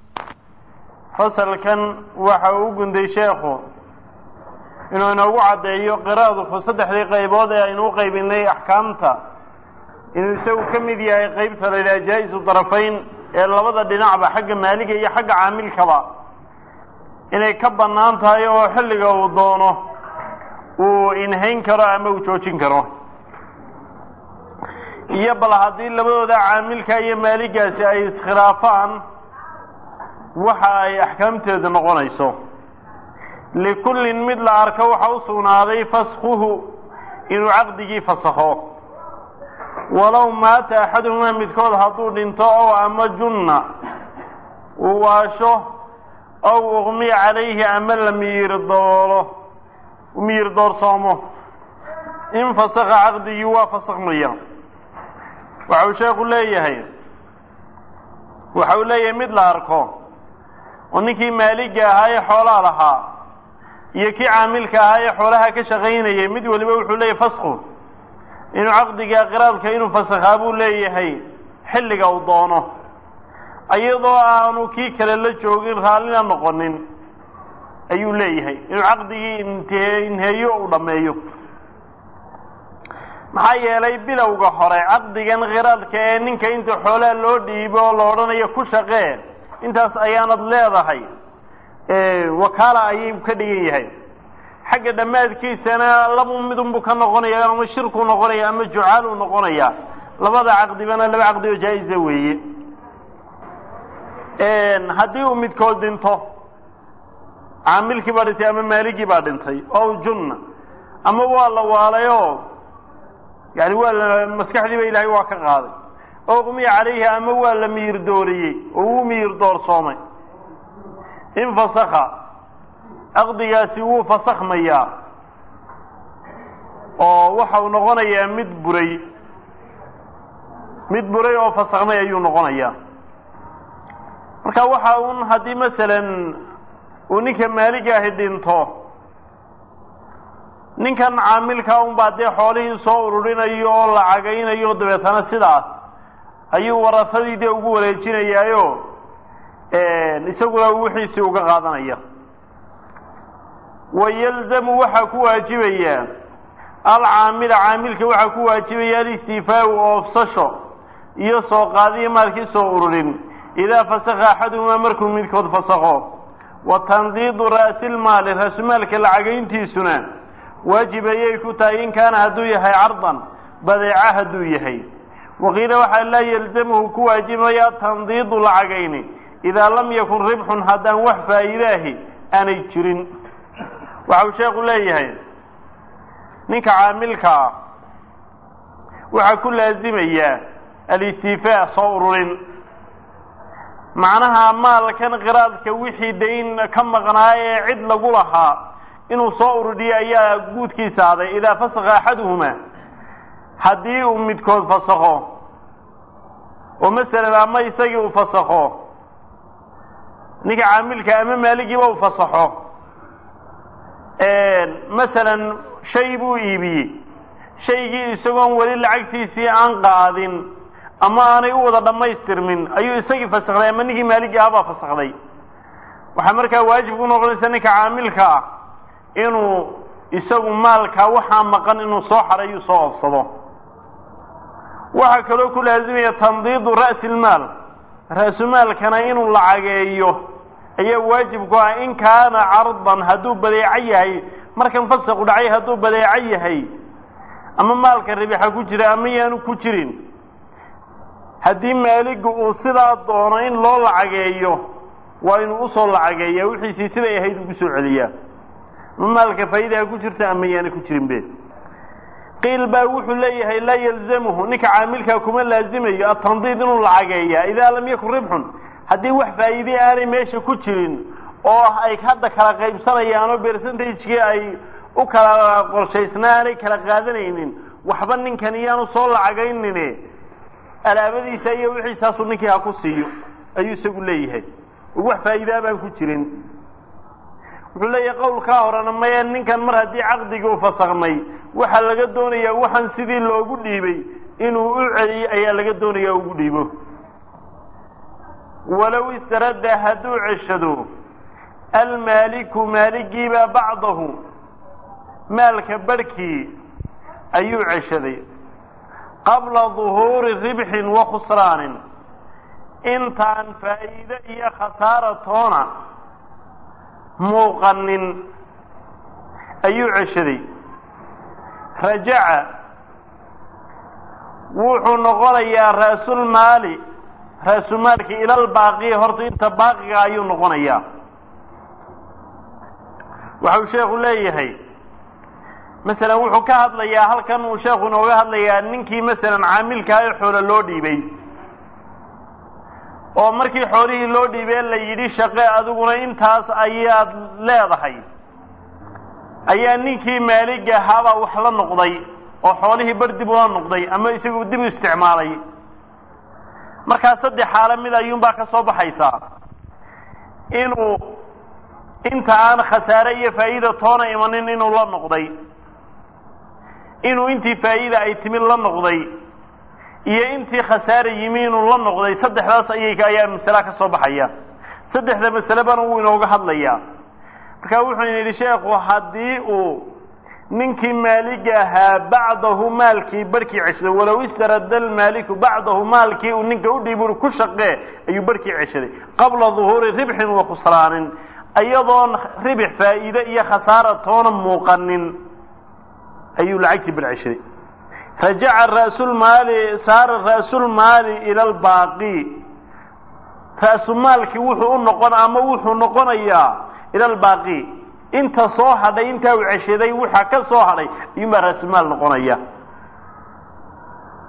fasalkan waxa uu u gunday sheekhu inuu inoogu caddeeyo qiraadku saddexdii qaybood ee aynu u qaybinay axkaamta inuu isagu ka mid yahay qaybta la yidhaha jaa-isu darafayn ee labada dhinacba xagga maaliga iyo xagga caamilkaba inay ka bannaan tahay oo xilliga uu doono uu inhayn karo ama uu joojin karo iyo bal haddii labadooda caamilka iyo maaligaasi ay iskhilaafaan waxa ay axkaamteedu noqonayso likullin mid la arko waxa u sugnaaday faskhuhu inuu caqdigii fasakho walow maata axaduhumaa midkood hadduu dhinto ow ama junna uu waasho ow uqmiya calayhi ama la miyir doolo miyir doorsoomo in fasakha caqdigii waa fasakhmaya waxa uu sheekhu leeyahay waxa uu leeyahay mid la arko oo ninkii maaliga ahaa ee xoolaa lahaa iyo kii caamilka ahaa ee xoolaha ka shaqaynayay mid waliba wuxuu leeyahay fasku inuu caqdiga qiraadka inuu fasakhaa buu leeyahay xilliga uu doono iyadoo aanu kii kale la joogin raallina noqonin ayuu leeyahay inuu caqdigii inte inheeyo uu dhammeeyo maxaa yeelay bilowga hore caqdigan khiraadka ee ninka inta xoolaha loo dhiibo oo la odhanayo ku shaqee intaas ayaanad leedahay wakaala ayuu ka dhigan yahay xagga dhammaadkiisana labu midunbuu ka noqonaya ama shirkuu noqonaya ama jucaaluu noqonaya labada caqdibana laba caqdi oo jaa-isa weeye haddii uu midkood dhinto caamilkii baa dhintay ama maaligii baa dhintay oo junna ama waa la waalayoo yani waa la maskaxdiiba ilaahay waa ka qaaday oqmiya calayhi ama waa la miyir dooriyey oo wuu miyir doorsoomay infasakha caqdigaasi wuu fasakhmayaa oo waxa uu noqonayaa mid buray mid buray oo fasakhmay ayuu noqonayaa marka waxa un haddii masalan uu ninka maaliga ahi dhinto ninkan caamilkaa unbaa dee xoolihii soo ururinayo oo la cagaynayo dabeetana sidaas ayuu warafadii dee ugu wareejinayaayo isaguna wixiisii uga qaadanaya wa yalzamu waxaa ku waajibaya alcaamila caamilka waxaa ku waajibaya alistiifaau oofsasho iyo soo qaadiyo maalkii soo ururin idaa fasakha axaduhumaa markuu midkood fasakho wa tandiidu ra'silmaali raasumaalka lacagayntiisuna waajib ayay ku tahay in kaana hadduu yahay cardan badeeca hadduu yahay waqiila waxaa laa yalzamuhu ku waajibaya tandiidu lacagayni idaa lam yakun ribxun haddaan wax faa'iidaahi aanay jirin waxau sheekhu leeyahay ninka caamilka ah waxaa ku laasimayaa alistiifaa soo ururin macnaha maalkan qiraadka wixii dayn ka maqnaa ee cid lagu lahaa inuu soo ururiyo ayaa guudkiisa aday idaa fasakha axaduhumaa haddii uu midkood fasakho oo masalan ama isagii uu fasakho ninka caamilka ama maaligiiba uu fasaxo masalan shay buu iibiyey shaygii isagoon weli lacagtiisii aan qaadin ama aanay u wada dhammaystirmin ayuu isagii fasakday ama ninkii maaligii ahabaa fasakday waxaa markaa waajib ku noqonaysa ninka caamilka ah inuu isagu maalkaa waxaa maqan inuu soo xarayu soo oofsado waxaa kaloo ku laasimaya tandiidu ra'si lmaal ra'sumaalkana inuu lacageeyo ayaa waajib ku ah in kaana cardan hadduu badeeco yahay markan fasaqu dhacay hadduu badeeco yahay ama maalka ribixa ku jira ama yaanu ku jirin haddii maaligu uu sidaa doono in loo lacageeyo waa inuu usoo lacageeyaa wixiisii siday ahayd ugu soo celiyaa ama maalka faa'iidaha ku jirta ama yaana ku jirin be qiil baa wuxuu leeyahay laa yalzamuhu ninka caamilkaa kuma laazimayo atandiid inuu lacageeyaa idaa lam yakun ribxun haddii wax faa'iide aanay meesha ku jirin oo ay hadda kala qaybsanayaan oo bersentagekii ay u kala qorshaysnaa aanay kala qaadanaynin waxba ninkan iyaanu soo lacagaynine alaabadiisa iyo wixiisaasu ninkii ha ku siiyo ayuu isagu leeyahay oo wax faa'iidaa baan ku jirin wuxuu leeyahay qowlkaa horena maya ninkan mar haddii caqdigii u fasakmay waxaa laga doonayaa waxaan sidii loogu dhiibay inuu u celiyo ayaa laga doonayaa ugu dhiibo walow istaradda hadduu ceshado almaaliku maaligiiba bacdahu maalka barhkii ayuu ceshaday qabla duhuuri ribxin wa khusraanin intaan faa'iide iyo khasaara toona muuqanin ayuu ceshaday rajaca wuxuu noqonayaa ra'sulmaali ra'sumaalki ilal baaqi horta inta baaqiga ayuu noqonayaa waxau sheekhu leeyahay masalan wuxuu ka hadlayaa halkan uu sheekhu inooga hadlayaa ninkii masalan caamilkaa ee xoolo loo dhiibay oo markii xoolihii loo dhiibee la yidhi shaqe adiguna intaas ayaad leedahay ayaa ninkii maalig ahaabaa wax la noqday oo xoolihii bar dib ula noqday ama isagu dib u isticmaalay markaa saddex xaalo mid ayuunbaa ka soo baxaysaa inuu inta aan khasaare iyo faa'iida toona imanin inuu la noqday inuu intii faa'iida ay timid la noqday iyo intii khasaare yimi inuu la noqday saddexdaas ayay ayaa masala ka soo baxaya saddexda masalebana wuu inooga hadlayaa marka wuxuu yidhi sheekhu haddii uu ninkii maaliga ahaa bacdahu maalkii barhkii ceshaday walow istarada almaaliku bacdahu maalkii uu ninka u dhiibi ku shaqee ayuu barhkii ceshaday qabla duhuuri ribxin wa khusraanin iyadoon ribix faa'iide iyo khasaara toona muuqanin ayuu lacagtii bar ceshaday rajaca ra'sulmaali saara ra'sulmaali ila albaaqi ra'sumaalkii wuxuu u noqon ama wuxuu noqonayaa ila albaaqi inta soo hadhay intaa uu ceshaday waxa ka soo hadhay ayuunbaa ra'sumaal noqonaya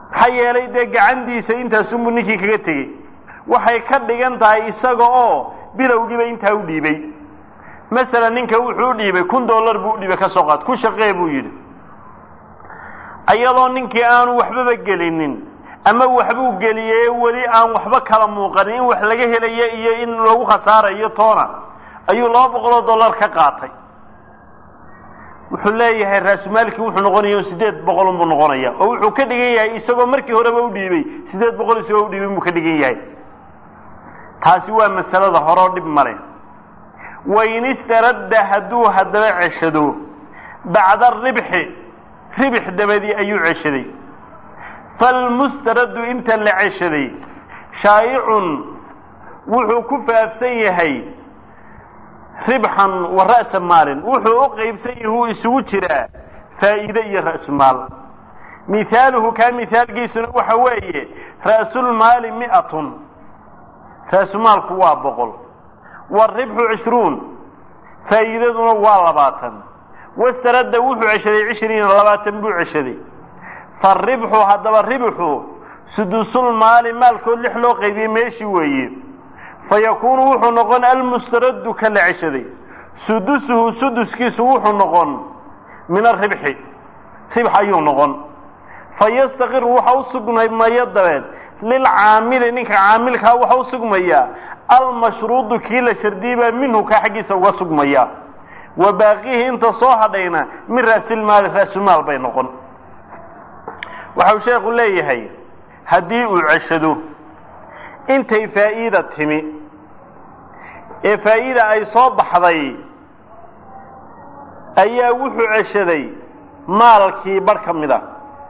maxaa yeelay dee gacantiisa intaasunbuu ninkii kaga tegey waxay ka dhigan tahay isaga oo bilowgiiba intaa u dhiibay masalan ninka wuxuu u dhiibay kun dollar buu u dhiibay ka soo qaad ku shaqee buu yidhi iyadoo ninkii aanu waxbaba gelinin ama waxbuu geliyey weli aan waxba kala muuqanin in wax laga helayo iyo in lagu khasaarayo toona ayuu laba boqoloo dollar ka qaatay wuxuu leeyahay raasumaalkii wuxuu noqonaya siddeed boqol unbuu noqonaya oo wuxuu ka dhigan yahay isagoo markii horeba u dhiibay siddeed boqol isagoo u dhiibay buu ka dhigan yahay taasi waa masalada horeo dhib male wain istaradda hadduu haddaba ceshado bacda ribxi ribix dabadii ayuu ceshaday falmustaraddu inta la ceshaday shaa'icun wuxuu ku faafsan yahay ribxan wa ra'sa maalin wuxuu u qaybsan yahay uu isugu jiraa faa'iide iyo ra'sumaal mihaaluhu kaa mihaalkiisuna waxa weeye ra'sulmaali mi'atun ra'sumaalku waa boqol waaribxu cishruun faa'iidaduna waa labaatan wastaradda wuxuu ceshaday cishriina labaatan buu ceshaday faribxu haddaba ribxu sudusulmaali maalkood lix loo qaybiyey meeshii weeye fayakuunu wuxuu noqon almustaraddu ka la ceshaday sudusuhu suduskiisu wuxuu noqon min aribxi ribx ayuu noqon fayastaqir waxa u sugmaya dabeed lilcaamili ninka caamilkaa waxa u sugmaya almashruudu kii la shardiyey baa minhu kaa xaggiisa uga sugmaya wa baaqihi inta soo hadhayna min raasilmaali raasumaal bay noqon waxau sheekhu leeyahay haddii uu ceshado intay faa'iida timi ee faa'iida ay soo baxday ayaa wuxuu ceshaday maalkii barh ka mid a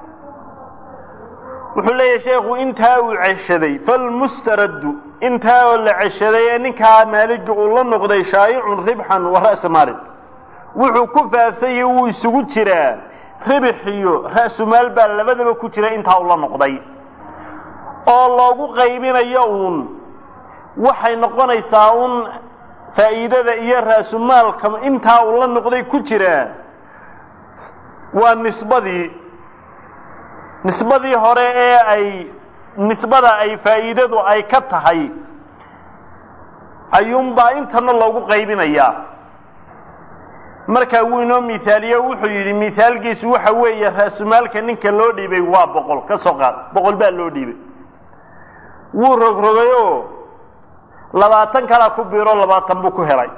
wuxuu leeyahay sheekhu intaa uu ceshaday falmustaraddu intaa oo la ceshaday ee ninkaa maaligi uu la noqday shaa'icun ribxan wa ra'sa maalin wuxuu ku faafsanyay wuu isugu jiraa ribix iyo ra'sumaal baa labadaba ku jira intaa uu la noqday oo loogu qaybinayo uun waxay noqonaysaa uun faa'iidada iyo ra'sumaalka intaa uu la noqday ku jiraa waa nisbadii nisbadii hore ee ay nisbada ay faa'iidadu ay ka tahay ayuunbaa intana loogu qaybinayaa markaa wuu inoo mihaaliyo wuxuu yidhi mihaalkiisu waxa weeye ra'sumaalka ninka loo dhiibay waa boqol ka soo qaad boqol baa loo dhiibay wuu rogrogay oo labaatan kalaa ku biiro labaatan buu ku helay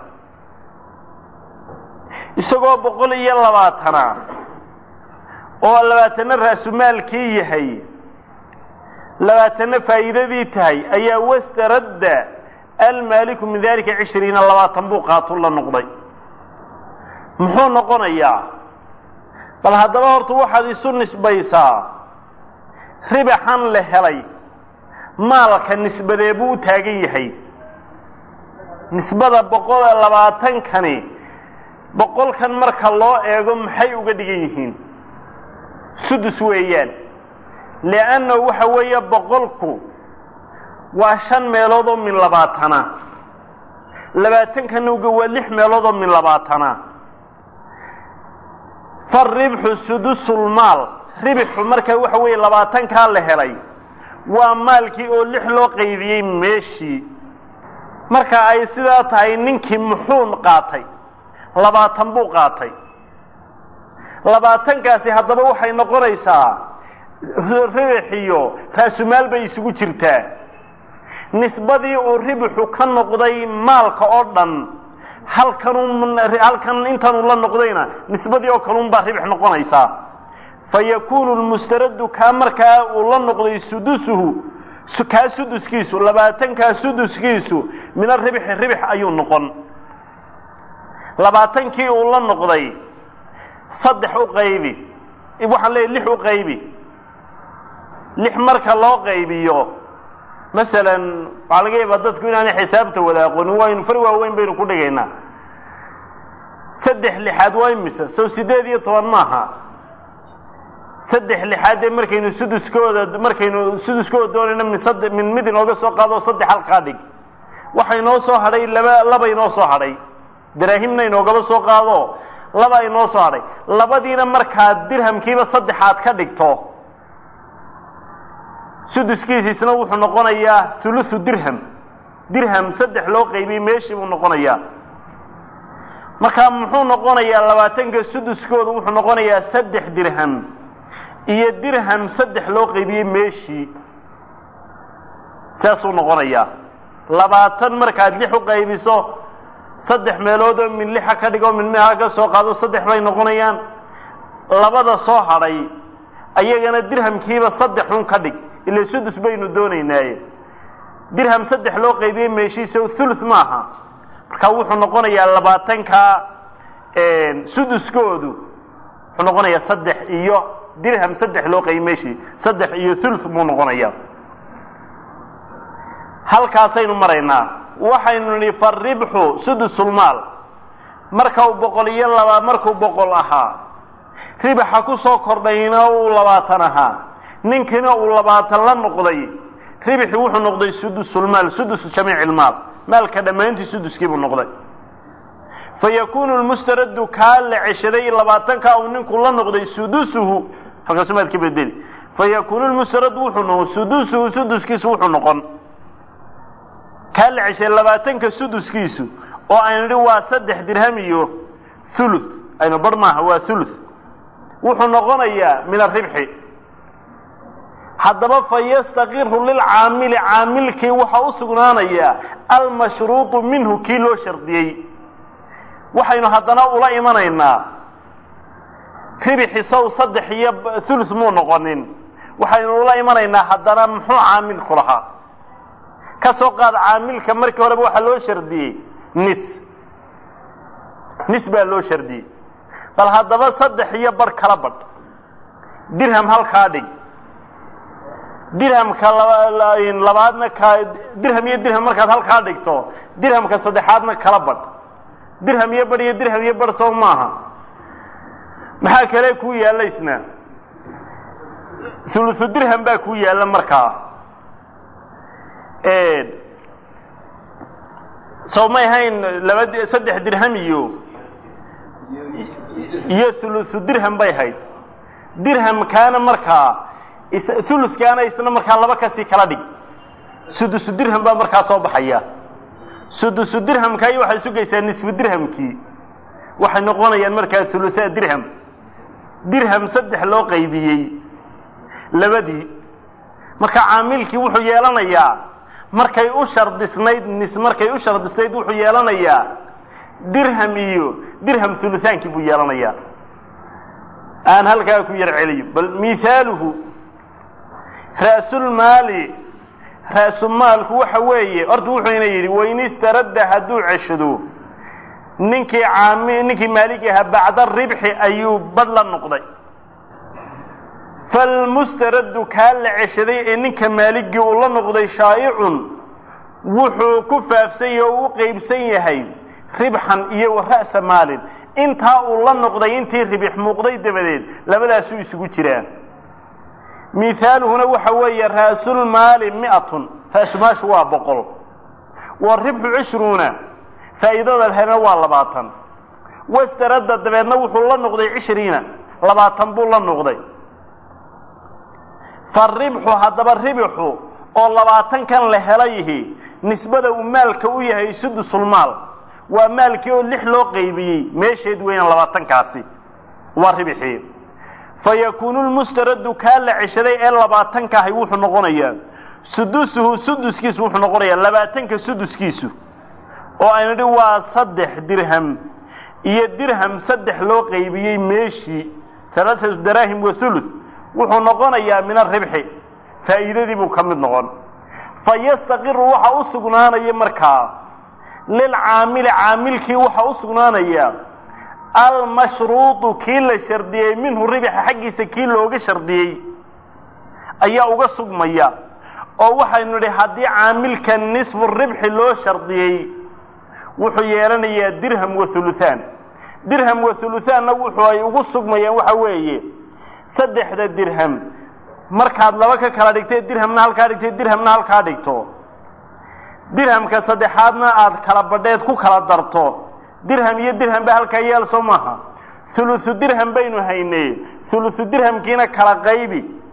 isagoo boqol iyo labaatana oo labaatanna ra'sumaalkii yahay labaatanna faa'iidadii tahay ayaa wastaradda almaaliku min dalika cishriina labaatan buu qaatu la noqday muxuu noqonayaa bal haddaba horta waxaad isu nisbaysaa ribaxan la helay maalka nisbadee buu u taagan yahay nisbada boqol iyo labaatankani boqolkan marka loo eego maxay uga dhigan yihiin sudus weeyaan li'annahu waxa weeye boqolku waa shan meelood oo min labaatana labaatankanna uga waa lix meelood oo min labaatana faribxu sudusulmaal ribxu marka waxa weeye labaatankaa la helay waa maalkii oo lix loo qaybiyey meeshii marka ay sidaa tahay ninkii muxuun qaatay labaatan buu qaatay labaatankaasi haddaba waxay noqonaysaa ribix iyo raasumaal bay isugu jirtaa nisbadii uu ribixu ka noqday maalka oo dhan halkanun halkan intanuu la noqdayna nisbadii oo kalun baa ribix noqonaysaa fa yakuunu lmustaraddu kaa markaa uu la noqday sudusuhu kaa suduskiisu labaatankaa suduskiisu min aribxi ribix ayuu noqon labaatankii uu la noqday saddex u qaybi waxaan leeyahy lix u qaybi lix marka loo qaybiyo masalan waxaa laga yaabaa dadku inaanay xisaabta wada aqoonin waynu far waaweyn baynu ku dhigaynaa saddex lixaad waa imise sow siddeed iyo toban maaha saddex lixaad dee markaynu suduskooda markaynu suduskooda doonayna min sadde min mid inooga soo qaado oo saddex halkaa dhig waxa inoo soo hadhay laba laba inoo soo hadhay daraahimna inoogaba soo qaado laba inoo soo hadhay labadiina markaad dirhamkiiba saddexaad ka dhigto suduskiisiisna wuxuu noqonayaa huluthu dirham dirham saddex loo qaybiyey meeshii buu noqonayaa markaa muxuu noqonayaa labaatanka suduskoodu wuxuu noqonayaa saddex dirham iyo dirham saddex loo qaybiyey meeshii saasuu noqonayaa labaatan markaad lix u qaybiso saddex meelood oo min lixa ka dhigo min miha ka soo qaado saddex bay noqonayaan labada soo hadhay ayagana dirhamkiiba saddexun ka dhig ila sudus baynu doonaynaaye dirham saddex loo qaybiyey meeshiisa thuluth maaha markaa wuxuu noqonayaa labaatankaa suduskoodu wuxuu noqonayaa saddex iyo dirham saddex loo qaybiyey meeshii saddex iyo thuluth buu noqonayaa halkaasaynu maraynaa waxaynu nidhi faribxu sudusulmaal marka uu boqol iyo laba markuu boqol ahaa ribaxa ku soo kordhayna uu labaatan ahaa ninkina uu labaatan la noqday ribxi wuxuu noqday sudusulmaal sudus jamiic ilmaal maalka dhammaantii suduskii buu noqday fa yakuunu lmustaradu kaa la ceshaday labaatankaa uu ninku la noqday sudusuhu halkaasu maad ka bedeli fa yakuunu lmustaradu wuxuu noqon sudusuhu suduskiisu wuxuu noqon kaa la ceshaday labaatanka suduskiisu oo aynu idhi waa saddex dirham iyo thuluth aynu bar maaha waa thuluth wuxuu noqonayaa min aribxi haddaba fa yastaqiru lilcaamili caamilkii waxaa u sugnaanayaa almashruuطu minhu kii loo shardiyey waxaynu haddana ula imanaynaa ribixi sow saddex iyo thuluth muu noqonin waxaynu ula imanaynaa haddana muxuu caamilku lahaa ka soo qaad caamilka markii horeba waxaa loo shardiyey nis nis baa loo shardiyey bal haddaba saddex iyo bar kala badh dirham halkaa dhig dirhamka labaadna ka dirham iyo dirham markaad halkaa dhigto dirhamka saddexaadna kala badh dirham iyo badh iyo dirham iyo badh soo maaha maxaa kale kuu yaalla isna thuluthu dirham baa kuu yaalla markaa sow may hayn laba saddex dirham iyo iyo thuluthu dirham bay hayd dirhamkaana markaa thuluthkaana isna markaa laba kasii kala dhig sudusu dirham baa markaa soo baxaya sudusu dirhamkaayi waxay sugaysaa nisfu dirhamkii waxay noqonayaan markaa thuluthaa dirham dirham saddex loo qaybiyey labadii marka caamilkii wuxuu yeelanayaa markay u shardisnayd nis markay u shardisnayd wuxuu yeelanayaa dirham iyo dirham hulutaankii buu yeelanayaa aan halkaa ku yar celiyo bal mihaaluhu ra'sulmaali ra'sumaalku waxa weeye horta wuxuuna yidhi wain istaradda hadduu ceshado ninkii caami ninkii maaligi ahaa bacda ribxi ayuu badh la noqday falmustaraddu kaa la ceshaday ee ninka maaligii uu la noqday shaa'icun wuxuu ku faafsan yahay oo u qeybsan yahay ribxan iyo wa ra'sa maalin intaa uu la noqday intii ribix muuqday dabadeed labadaasuu isugu jiraa mihaaluhuna waxa weeye ra'sulmaali mi'atun ra'sumaashu waa boqol wa ribxu cishruuna faa'iidada lehena waa labaatan wastaradda dabeedna wuxuu la noqday cishriina labaatan buu la noqday faribxu haddaba ribixu oo labaatankan la helayihi nisbada uu maalka u yahay sudusulmaal waa maalkii oo lix loo qaybiyey meesheed weyna labaatankaasi waa ribixii fa yakuunu lmustaraddu kaa la ceshaday ee labaatanka ahay wuxuu noqonayaa sudusuhu suduskiisu wuxuu noqonayaa labaatanka suduskiisu oo aynu idhi waa saddex dirham iyo dirham saddex loo qaybiyey meeshii alaaatu daraahim wa thuluth wuxuu noqonayaa min aribxi faa'iidadii buu ka mid noqon fa yastaqiru waxa u sugnaanaya markaa lilcaamili caamilkii waxa u sugnaanaya almashruuطu kii la shardiyey minhu ribixa xaggiisa kii looga shardiyey ayaa uga sugmaya oo waxaynu idhi haddii caamilka nisfu ribxi loo shardiyey wuxuu yeelanayaa dirham wa huluthaan dirham wa huluthaanna wuxuu ay ugu sugmayaan waxa weeye saddexda dirham markaad laba ka kala dhigtay dirhamna halkaa dhigtay dirhamna halkaa dhigto dirhamka saddexaadna aad kala badheed ku kala darto dirham iyo dirham ba halkaa yeel soo maaha huluthu dirham baynu haynay huluthu dirhamkiina kala qaybi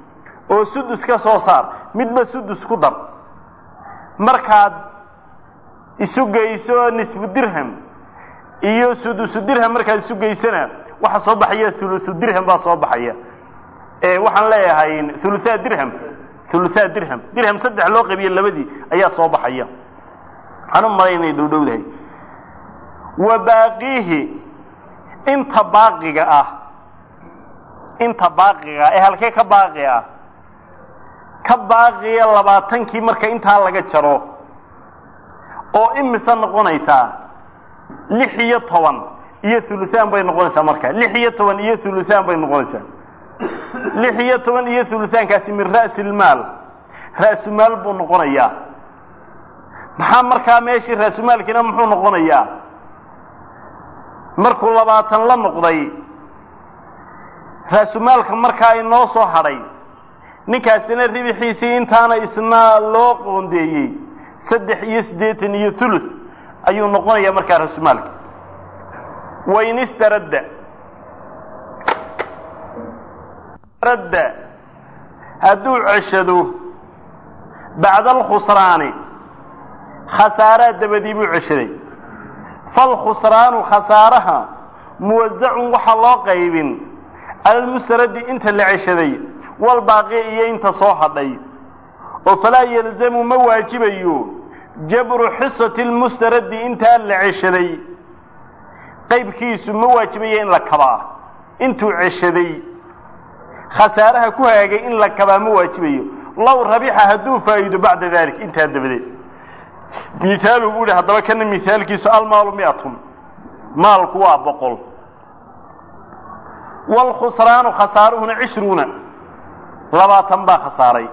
oo sudus ka soo saar midba sudus ku dar markaad isu geyso nisfu dirham iyo sudusu dirham markaad isu geysana waxa soo baxaya thuluthu dirham baa soo baxaya waxaan leeyahay thuluthaa dirham thuluthaa dirham dirham saddex loo qabiye labadii ayaa soo baxaya waxaan u malay inay dhowdhowdahay wa baaqiihi inta baaqiga ah inta baaqiga ah ee halkee ka baaqi ah ka baaqiya labaatankii marka intaa laga jaro oo imise noqonaysaa lix iyo toban iyo thuluthaan bay noqonaysaa marka lix iyo toban iyo thuluthaan bay noqonaysaa lix iyo toban iyo thuluthaankaasi min ra'si ilmaal ra'sumaal buu noqonayaa maxaa markaa meeshii ra'sumaalkiina muxuu noqonayaa markuu labaatan la noqday ra'sumaalka markaa inoo soo hadhay ninkaasina ribixiisii intaana isna loo qoondeeyey saddex iyo siddeetan iyo thuluth ayuu noqonayaa markaa ra'sumaalka wain istaradda radda hadduu ceshado bacda alkhusraani khasaaraa dabadii buu ceshaday falkhusraanu khasaaraha muwasacun waxaa loo qaybin alalmustaradi inta la ceshaday walbaaqi iyo inta soo hadhay oo falaa yalzamu ma waajibayo jabru xisati lmustaradi intaa la ceshaday qaybkiisu ma waajibayo in la kabaa intuu ceshaday khasaaraha ku haagay in la kabaa ma waajibayo low rabixa hadduu faa'iido bacda dalik intaa dabadeed mihaalu buu ihi haddaba kana mihaalkiisu almaalu miatun maalku waa boqol waalkhusraanu khasaaruhuna cishruuna labaatan baa khasaaray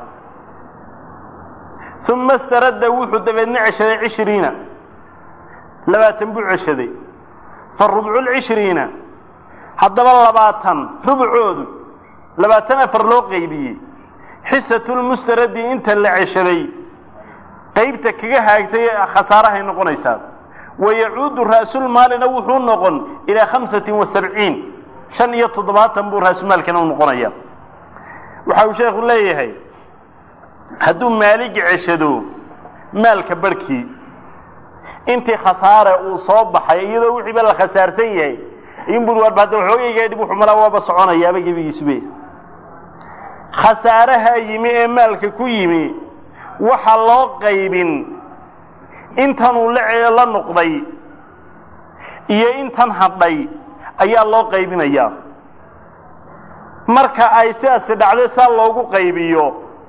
uma staradda wuxuu dabeedna ceshaday cishriina labaatan buu ceshaday fa rubcu lcishriina haddaba labaatan rubcoodu labaatan afar loo qaybiyey xisatulmustaradi inta la ceshaday qaybta kaga haagtay khasaarahay noqonaysaa wayacuudu ra'sulmaalina wuxuu noqon ilaa khamsatin wa sabciin shan iyo toddobaatan buu ra'sumaalkina u noqonaya waxa uu sheekhu leeyahay hadduu maaligi ceshado maalka barhkii intii khasaare uu soo baxay iyadoo wixiiba la khasaarsan yahay inbur warba hadda waxoogayga dhib wuxuu malaa waaba soconayaaba gebigiisube khasaaraha yimi ee maalka ku yimi waxa loo qaybin intanuu la la noqday iyo intan hadhay ayaa loo qaybinayaa marka ay sidaasi dhacday saa loogu qaybiyo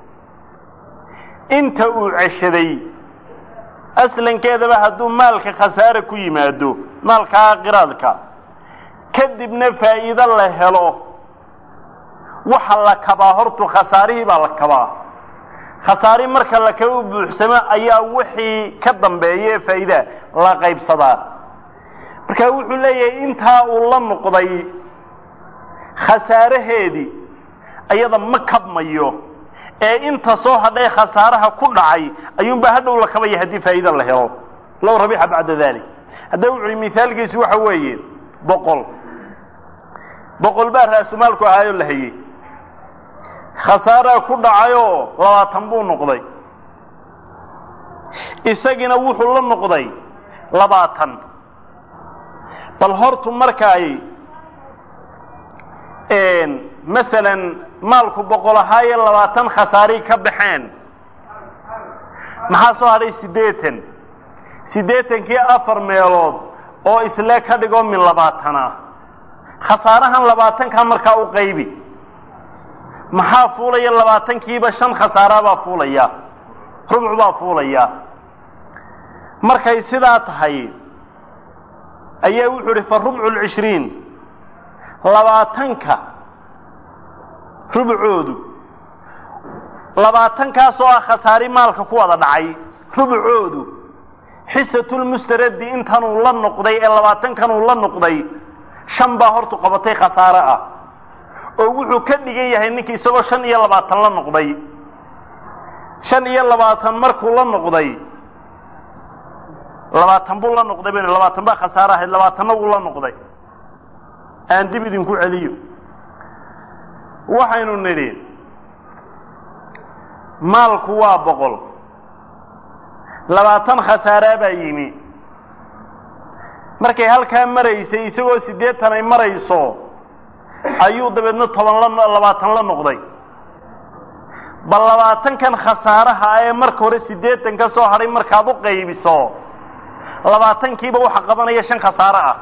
inta uu ceshaday aslankeedaba hadduu maalka khasaare ku yimaado maalkaa qiraadka kadibna faa'iido la helo waxa la kabaa hortu khasaarihii baa la kabaa khasaari marka la kaba buuxsamo ayaa wixii ka dambeeya ee faa'iidaa la qaybsadaa marka wuxuu leeyahay intaa uu la noqday khasaaraheedii ayada ma kabmayo ee inta soo hadhay khasaaraha ku dhacay ayuunbaa hadhow la kabaya haddii faa'iida la helo low rabixa bacda dalik hadda wuxu uhi mihaalkiisu waxa weeye boqol boqol baa raasumaalku ahaayoo la hayey khasaaraa ku dhacayoo labaatan buu noqday isagiina wuxuu la noqday labaatan bal hortu markaay masalan maalku boqol ahaaye labaatan khasaari ka baxeen maxaa soo hadhay siddeetan siddeetankii afar meelood oo isle ka dhigo min labaatana khasaarahan labaatankaa markaa u qaybi maxaa fuulaya labaatankiiba shan khasaaraabaa fuulaya rubc baa fuulaya markay sidaa tahay ayaa wuxuu idhi fa rubcu lcishriin labaatanka rubcoodu labaatankaasoo ah khasaari maalka ku wada dhacay rubcoodu xisatulmustaradi intanuu la noqday ee labaatankanuu la noqday shan baa hortu qabatay khasaare ah oo wuxuu ka dhigan yahay ninkii isagoo shan iyo labaatan la noqday shan iyo labaatan markuu la noqday labaatan buu la noqday ban labaatan baa khasaare ahayd labaatanna wuu la noqday aan dib idinku celiyo waxaynu nidhi maalku waa boqol labaatan khasaaraa baa yimi markay halkaa maraysay isagoo siddeetan ay marayso ayuu dabeedna toban la labaatan la noqday bal labaatankan khasaaraha ee marka hore siddeetan ka soo hadhay markaad u qaybiso labaatankiiba waxa qabanaya shan khasaaro ah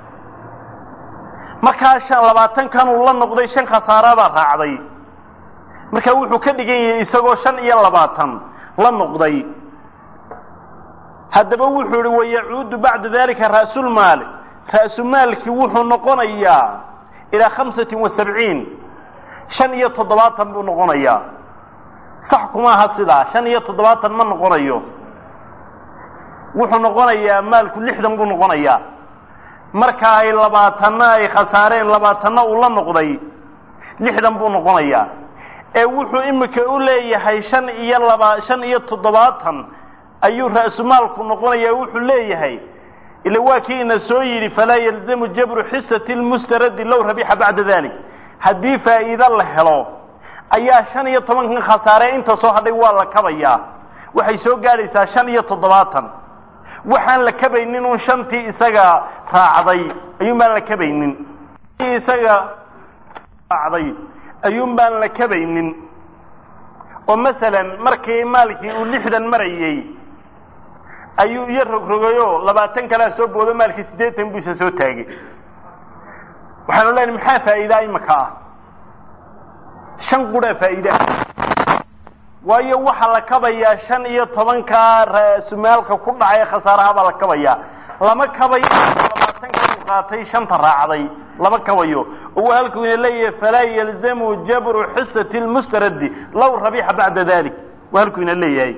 markaa shan labaatankan uu la noqday shan khasaarabaa raacday markaa wuxuu ka dhigan yahay isagoo shan iyo labaatan la noqday haddaba wuxuu ihi wayacuudu bacda dalika ra'sulmaali ra'sumaalkii wuxuu noqonayaa ilaa khamsatin wa sabciin shan iyo toddobaatan buu noqonayaa sax kuma aha sidaa shan iyo toddobaatan ma noqonayo wuxuu noqonayaa maalku lixdan buu noqonayaa marka ay labaatanna ay khasaareen labaatanna uu la noqday lixdan buu noqonayaa ee wuxuu imika u leeyahay shan iyo laba shan iyo toddobaatan ayuu ra'sumaalku noqonayaa wuxuu leeyahay ila waa kii ina soo yidhi falaa yalzamu jabru xisati lmustaradi low rabixa bacda dalik haddii faa'iido la helo ayaa shan iyo tobankan khasaare inta soo hadhay waa la kabayaa waxay soo gaadhaysaa shan iyo toddobaatan waxaan la kabaynin uun shantii isaga raacday ayuun baan la kabaynin isaga raacday ayuun baan la kabaynin oo masalan markii maalkii uu lixdan marayey ayuu iyo rogrogayoo labaatan kalea soo boodo maalkii siddeetan buu isa soo taagay waxaanu leenahay maxaa faa'iidaa imaka ah shan qudhaa faa'iidaa waayo waxaa la kabayaa shan iyo tobankaa ra-sumaalka ku dhacay khasaaraha baa la kabayaa lama kabayo labaatanka uu qaatay shanta raacday lama kabayo oo waa halkuu ina leeyahay falaa yalzamu jabru xisati lmustaradi low rabixa bacda dalik waa halkuu ina leeyahay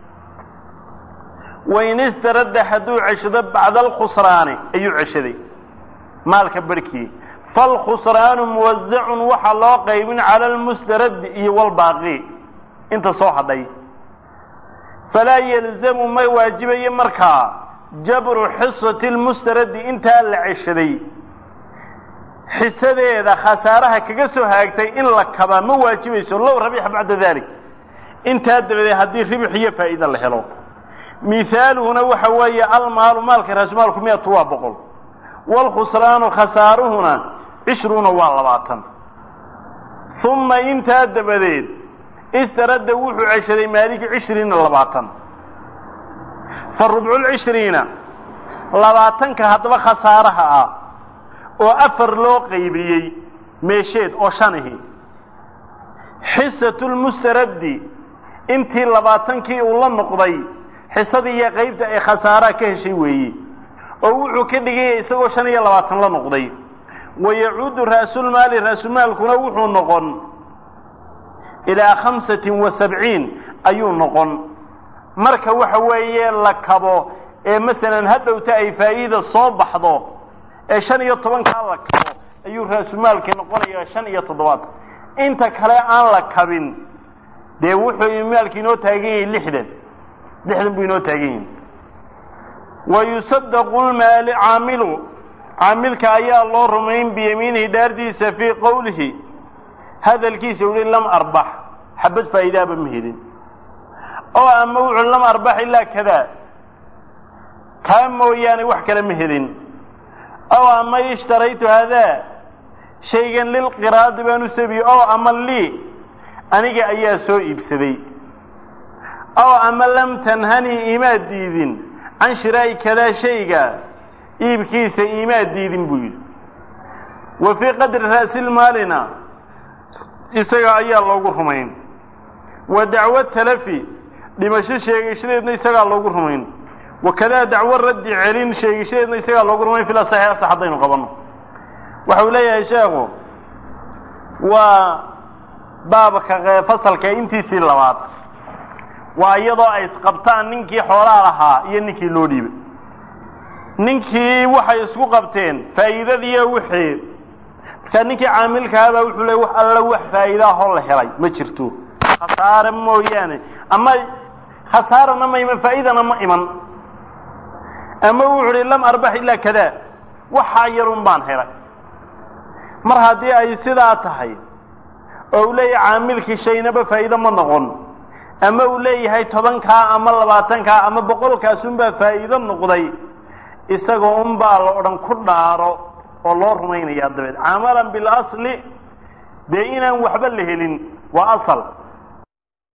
wain istaradda hadduu ceshado bacda alkhusraani ayuu ceshaday maalka barhkii falkhusraanu muwasacun waxaa loo qaybin cala almustaradi iyo walbaaqi inta soo hadhay falaa yalzamu ma waajibayo markaa jabru xisati lmustaradi intaa la ceshaday xisadeeda khasaaraha kaga soo haagtay in la kabaa ma waajibayso low rabixa bacda dalik intaa dabadeed haddii ribix iyo faa'iida la helo mihaaluhuna waxa weeye almaalu maalka raasumaalku miyatu waa boqol waalkhusraanu khasaaruhuna cishruuna waa labaatan uma intaa dabadeed istaradda wuxuu ceshaday maaliki cishriina labaatan fa rubculcishriina labaatanka haddaba khasaaraha ah oo afar loo qaybiyey meesheed oo shanihi xisatulmustaraddi intii labaatankii uu la noqday xisadii iyo qaybta ay khasaaraha ka heshay weeye oo wuxuu ka dhiganya isagoo shan iyo labaatan la noqday wayacuudu ra'sulmaali ra'sumaalkuna wuxuu noqon ilaa khamsatin wa sabciin ayuu noqon marka waxa weeye la kabo ee masalan hadhowta ay faa'iida soo baxdo ee shan iyo tobankaa la kabo ayuu ra'sumaalkii noqonayaa shan iyo toddobaatan inta kale aan la kabin dee wuxuu maalki inoo taagan yahay lixdan lixdan buu inoo taagan yahay wa yusadaqu lmaali caamilu caamilka ayaa loo rumayn biyamiinihi dhaardiisa fii qowlihi hadalkiisa uhi lam arbax xabad faa'iidaaba ma helin oo ama wuxuu lam arbax ilaa kadaa kaa mooyaane wax kale ma helin ow ama ishtaraytu hadaa shaygan lilqiraadi baan u sabiye oo ama lii aniga ayaa soo iibsaday ow ama lam tanhanii imaad diidin can shiraa'i kadaa shayga iibkiisa imaad diidin buu yidhi wa fii qadri ra'silmaalina isaga ayaa loogu rumayn wa dacwo talafi dhimasho sheegashadeedna isagaa loogu rumayn wakadaa dacwo raddi celin sheegashadeedna isagaa loogu rumayn fil asaxi asax haddaynu qabanno waxa uu leeyahay sheekhu waa baabka fasalka intiisii labaad waa iyadoo ay isqabtaan ninkii xoolaa lahaa iyo ninkii loo dhiibay ninkii waxay isku qabteen faa'iidadiiyo wixii markaa ninkii caamilkahabaa wuxuu leey wax alla wax faa'iidaahoo la helay ma jirto khasaare mooyaane ama khasaarana ma iman faa'iidana ma iman ama wuxuu uhi lam arbax ilaa kadaa waxaa yarun baan helay mar haddii ay sidaa tahay oo u leeyahay caamilkii shaynaba faa'iido ma noqon ama uu leeyahay tobankaa ama labaatankaa ama boqolkaasunbaa faa'iido noqday isagoo unbaa la odhan ku dhaaro oo loo rumaynayaa dabeed camalan bilasli dee inaan waxba la helin waa asal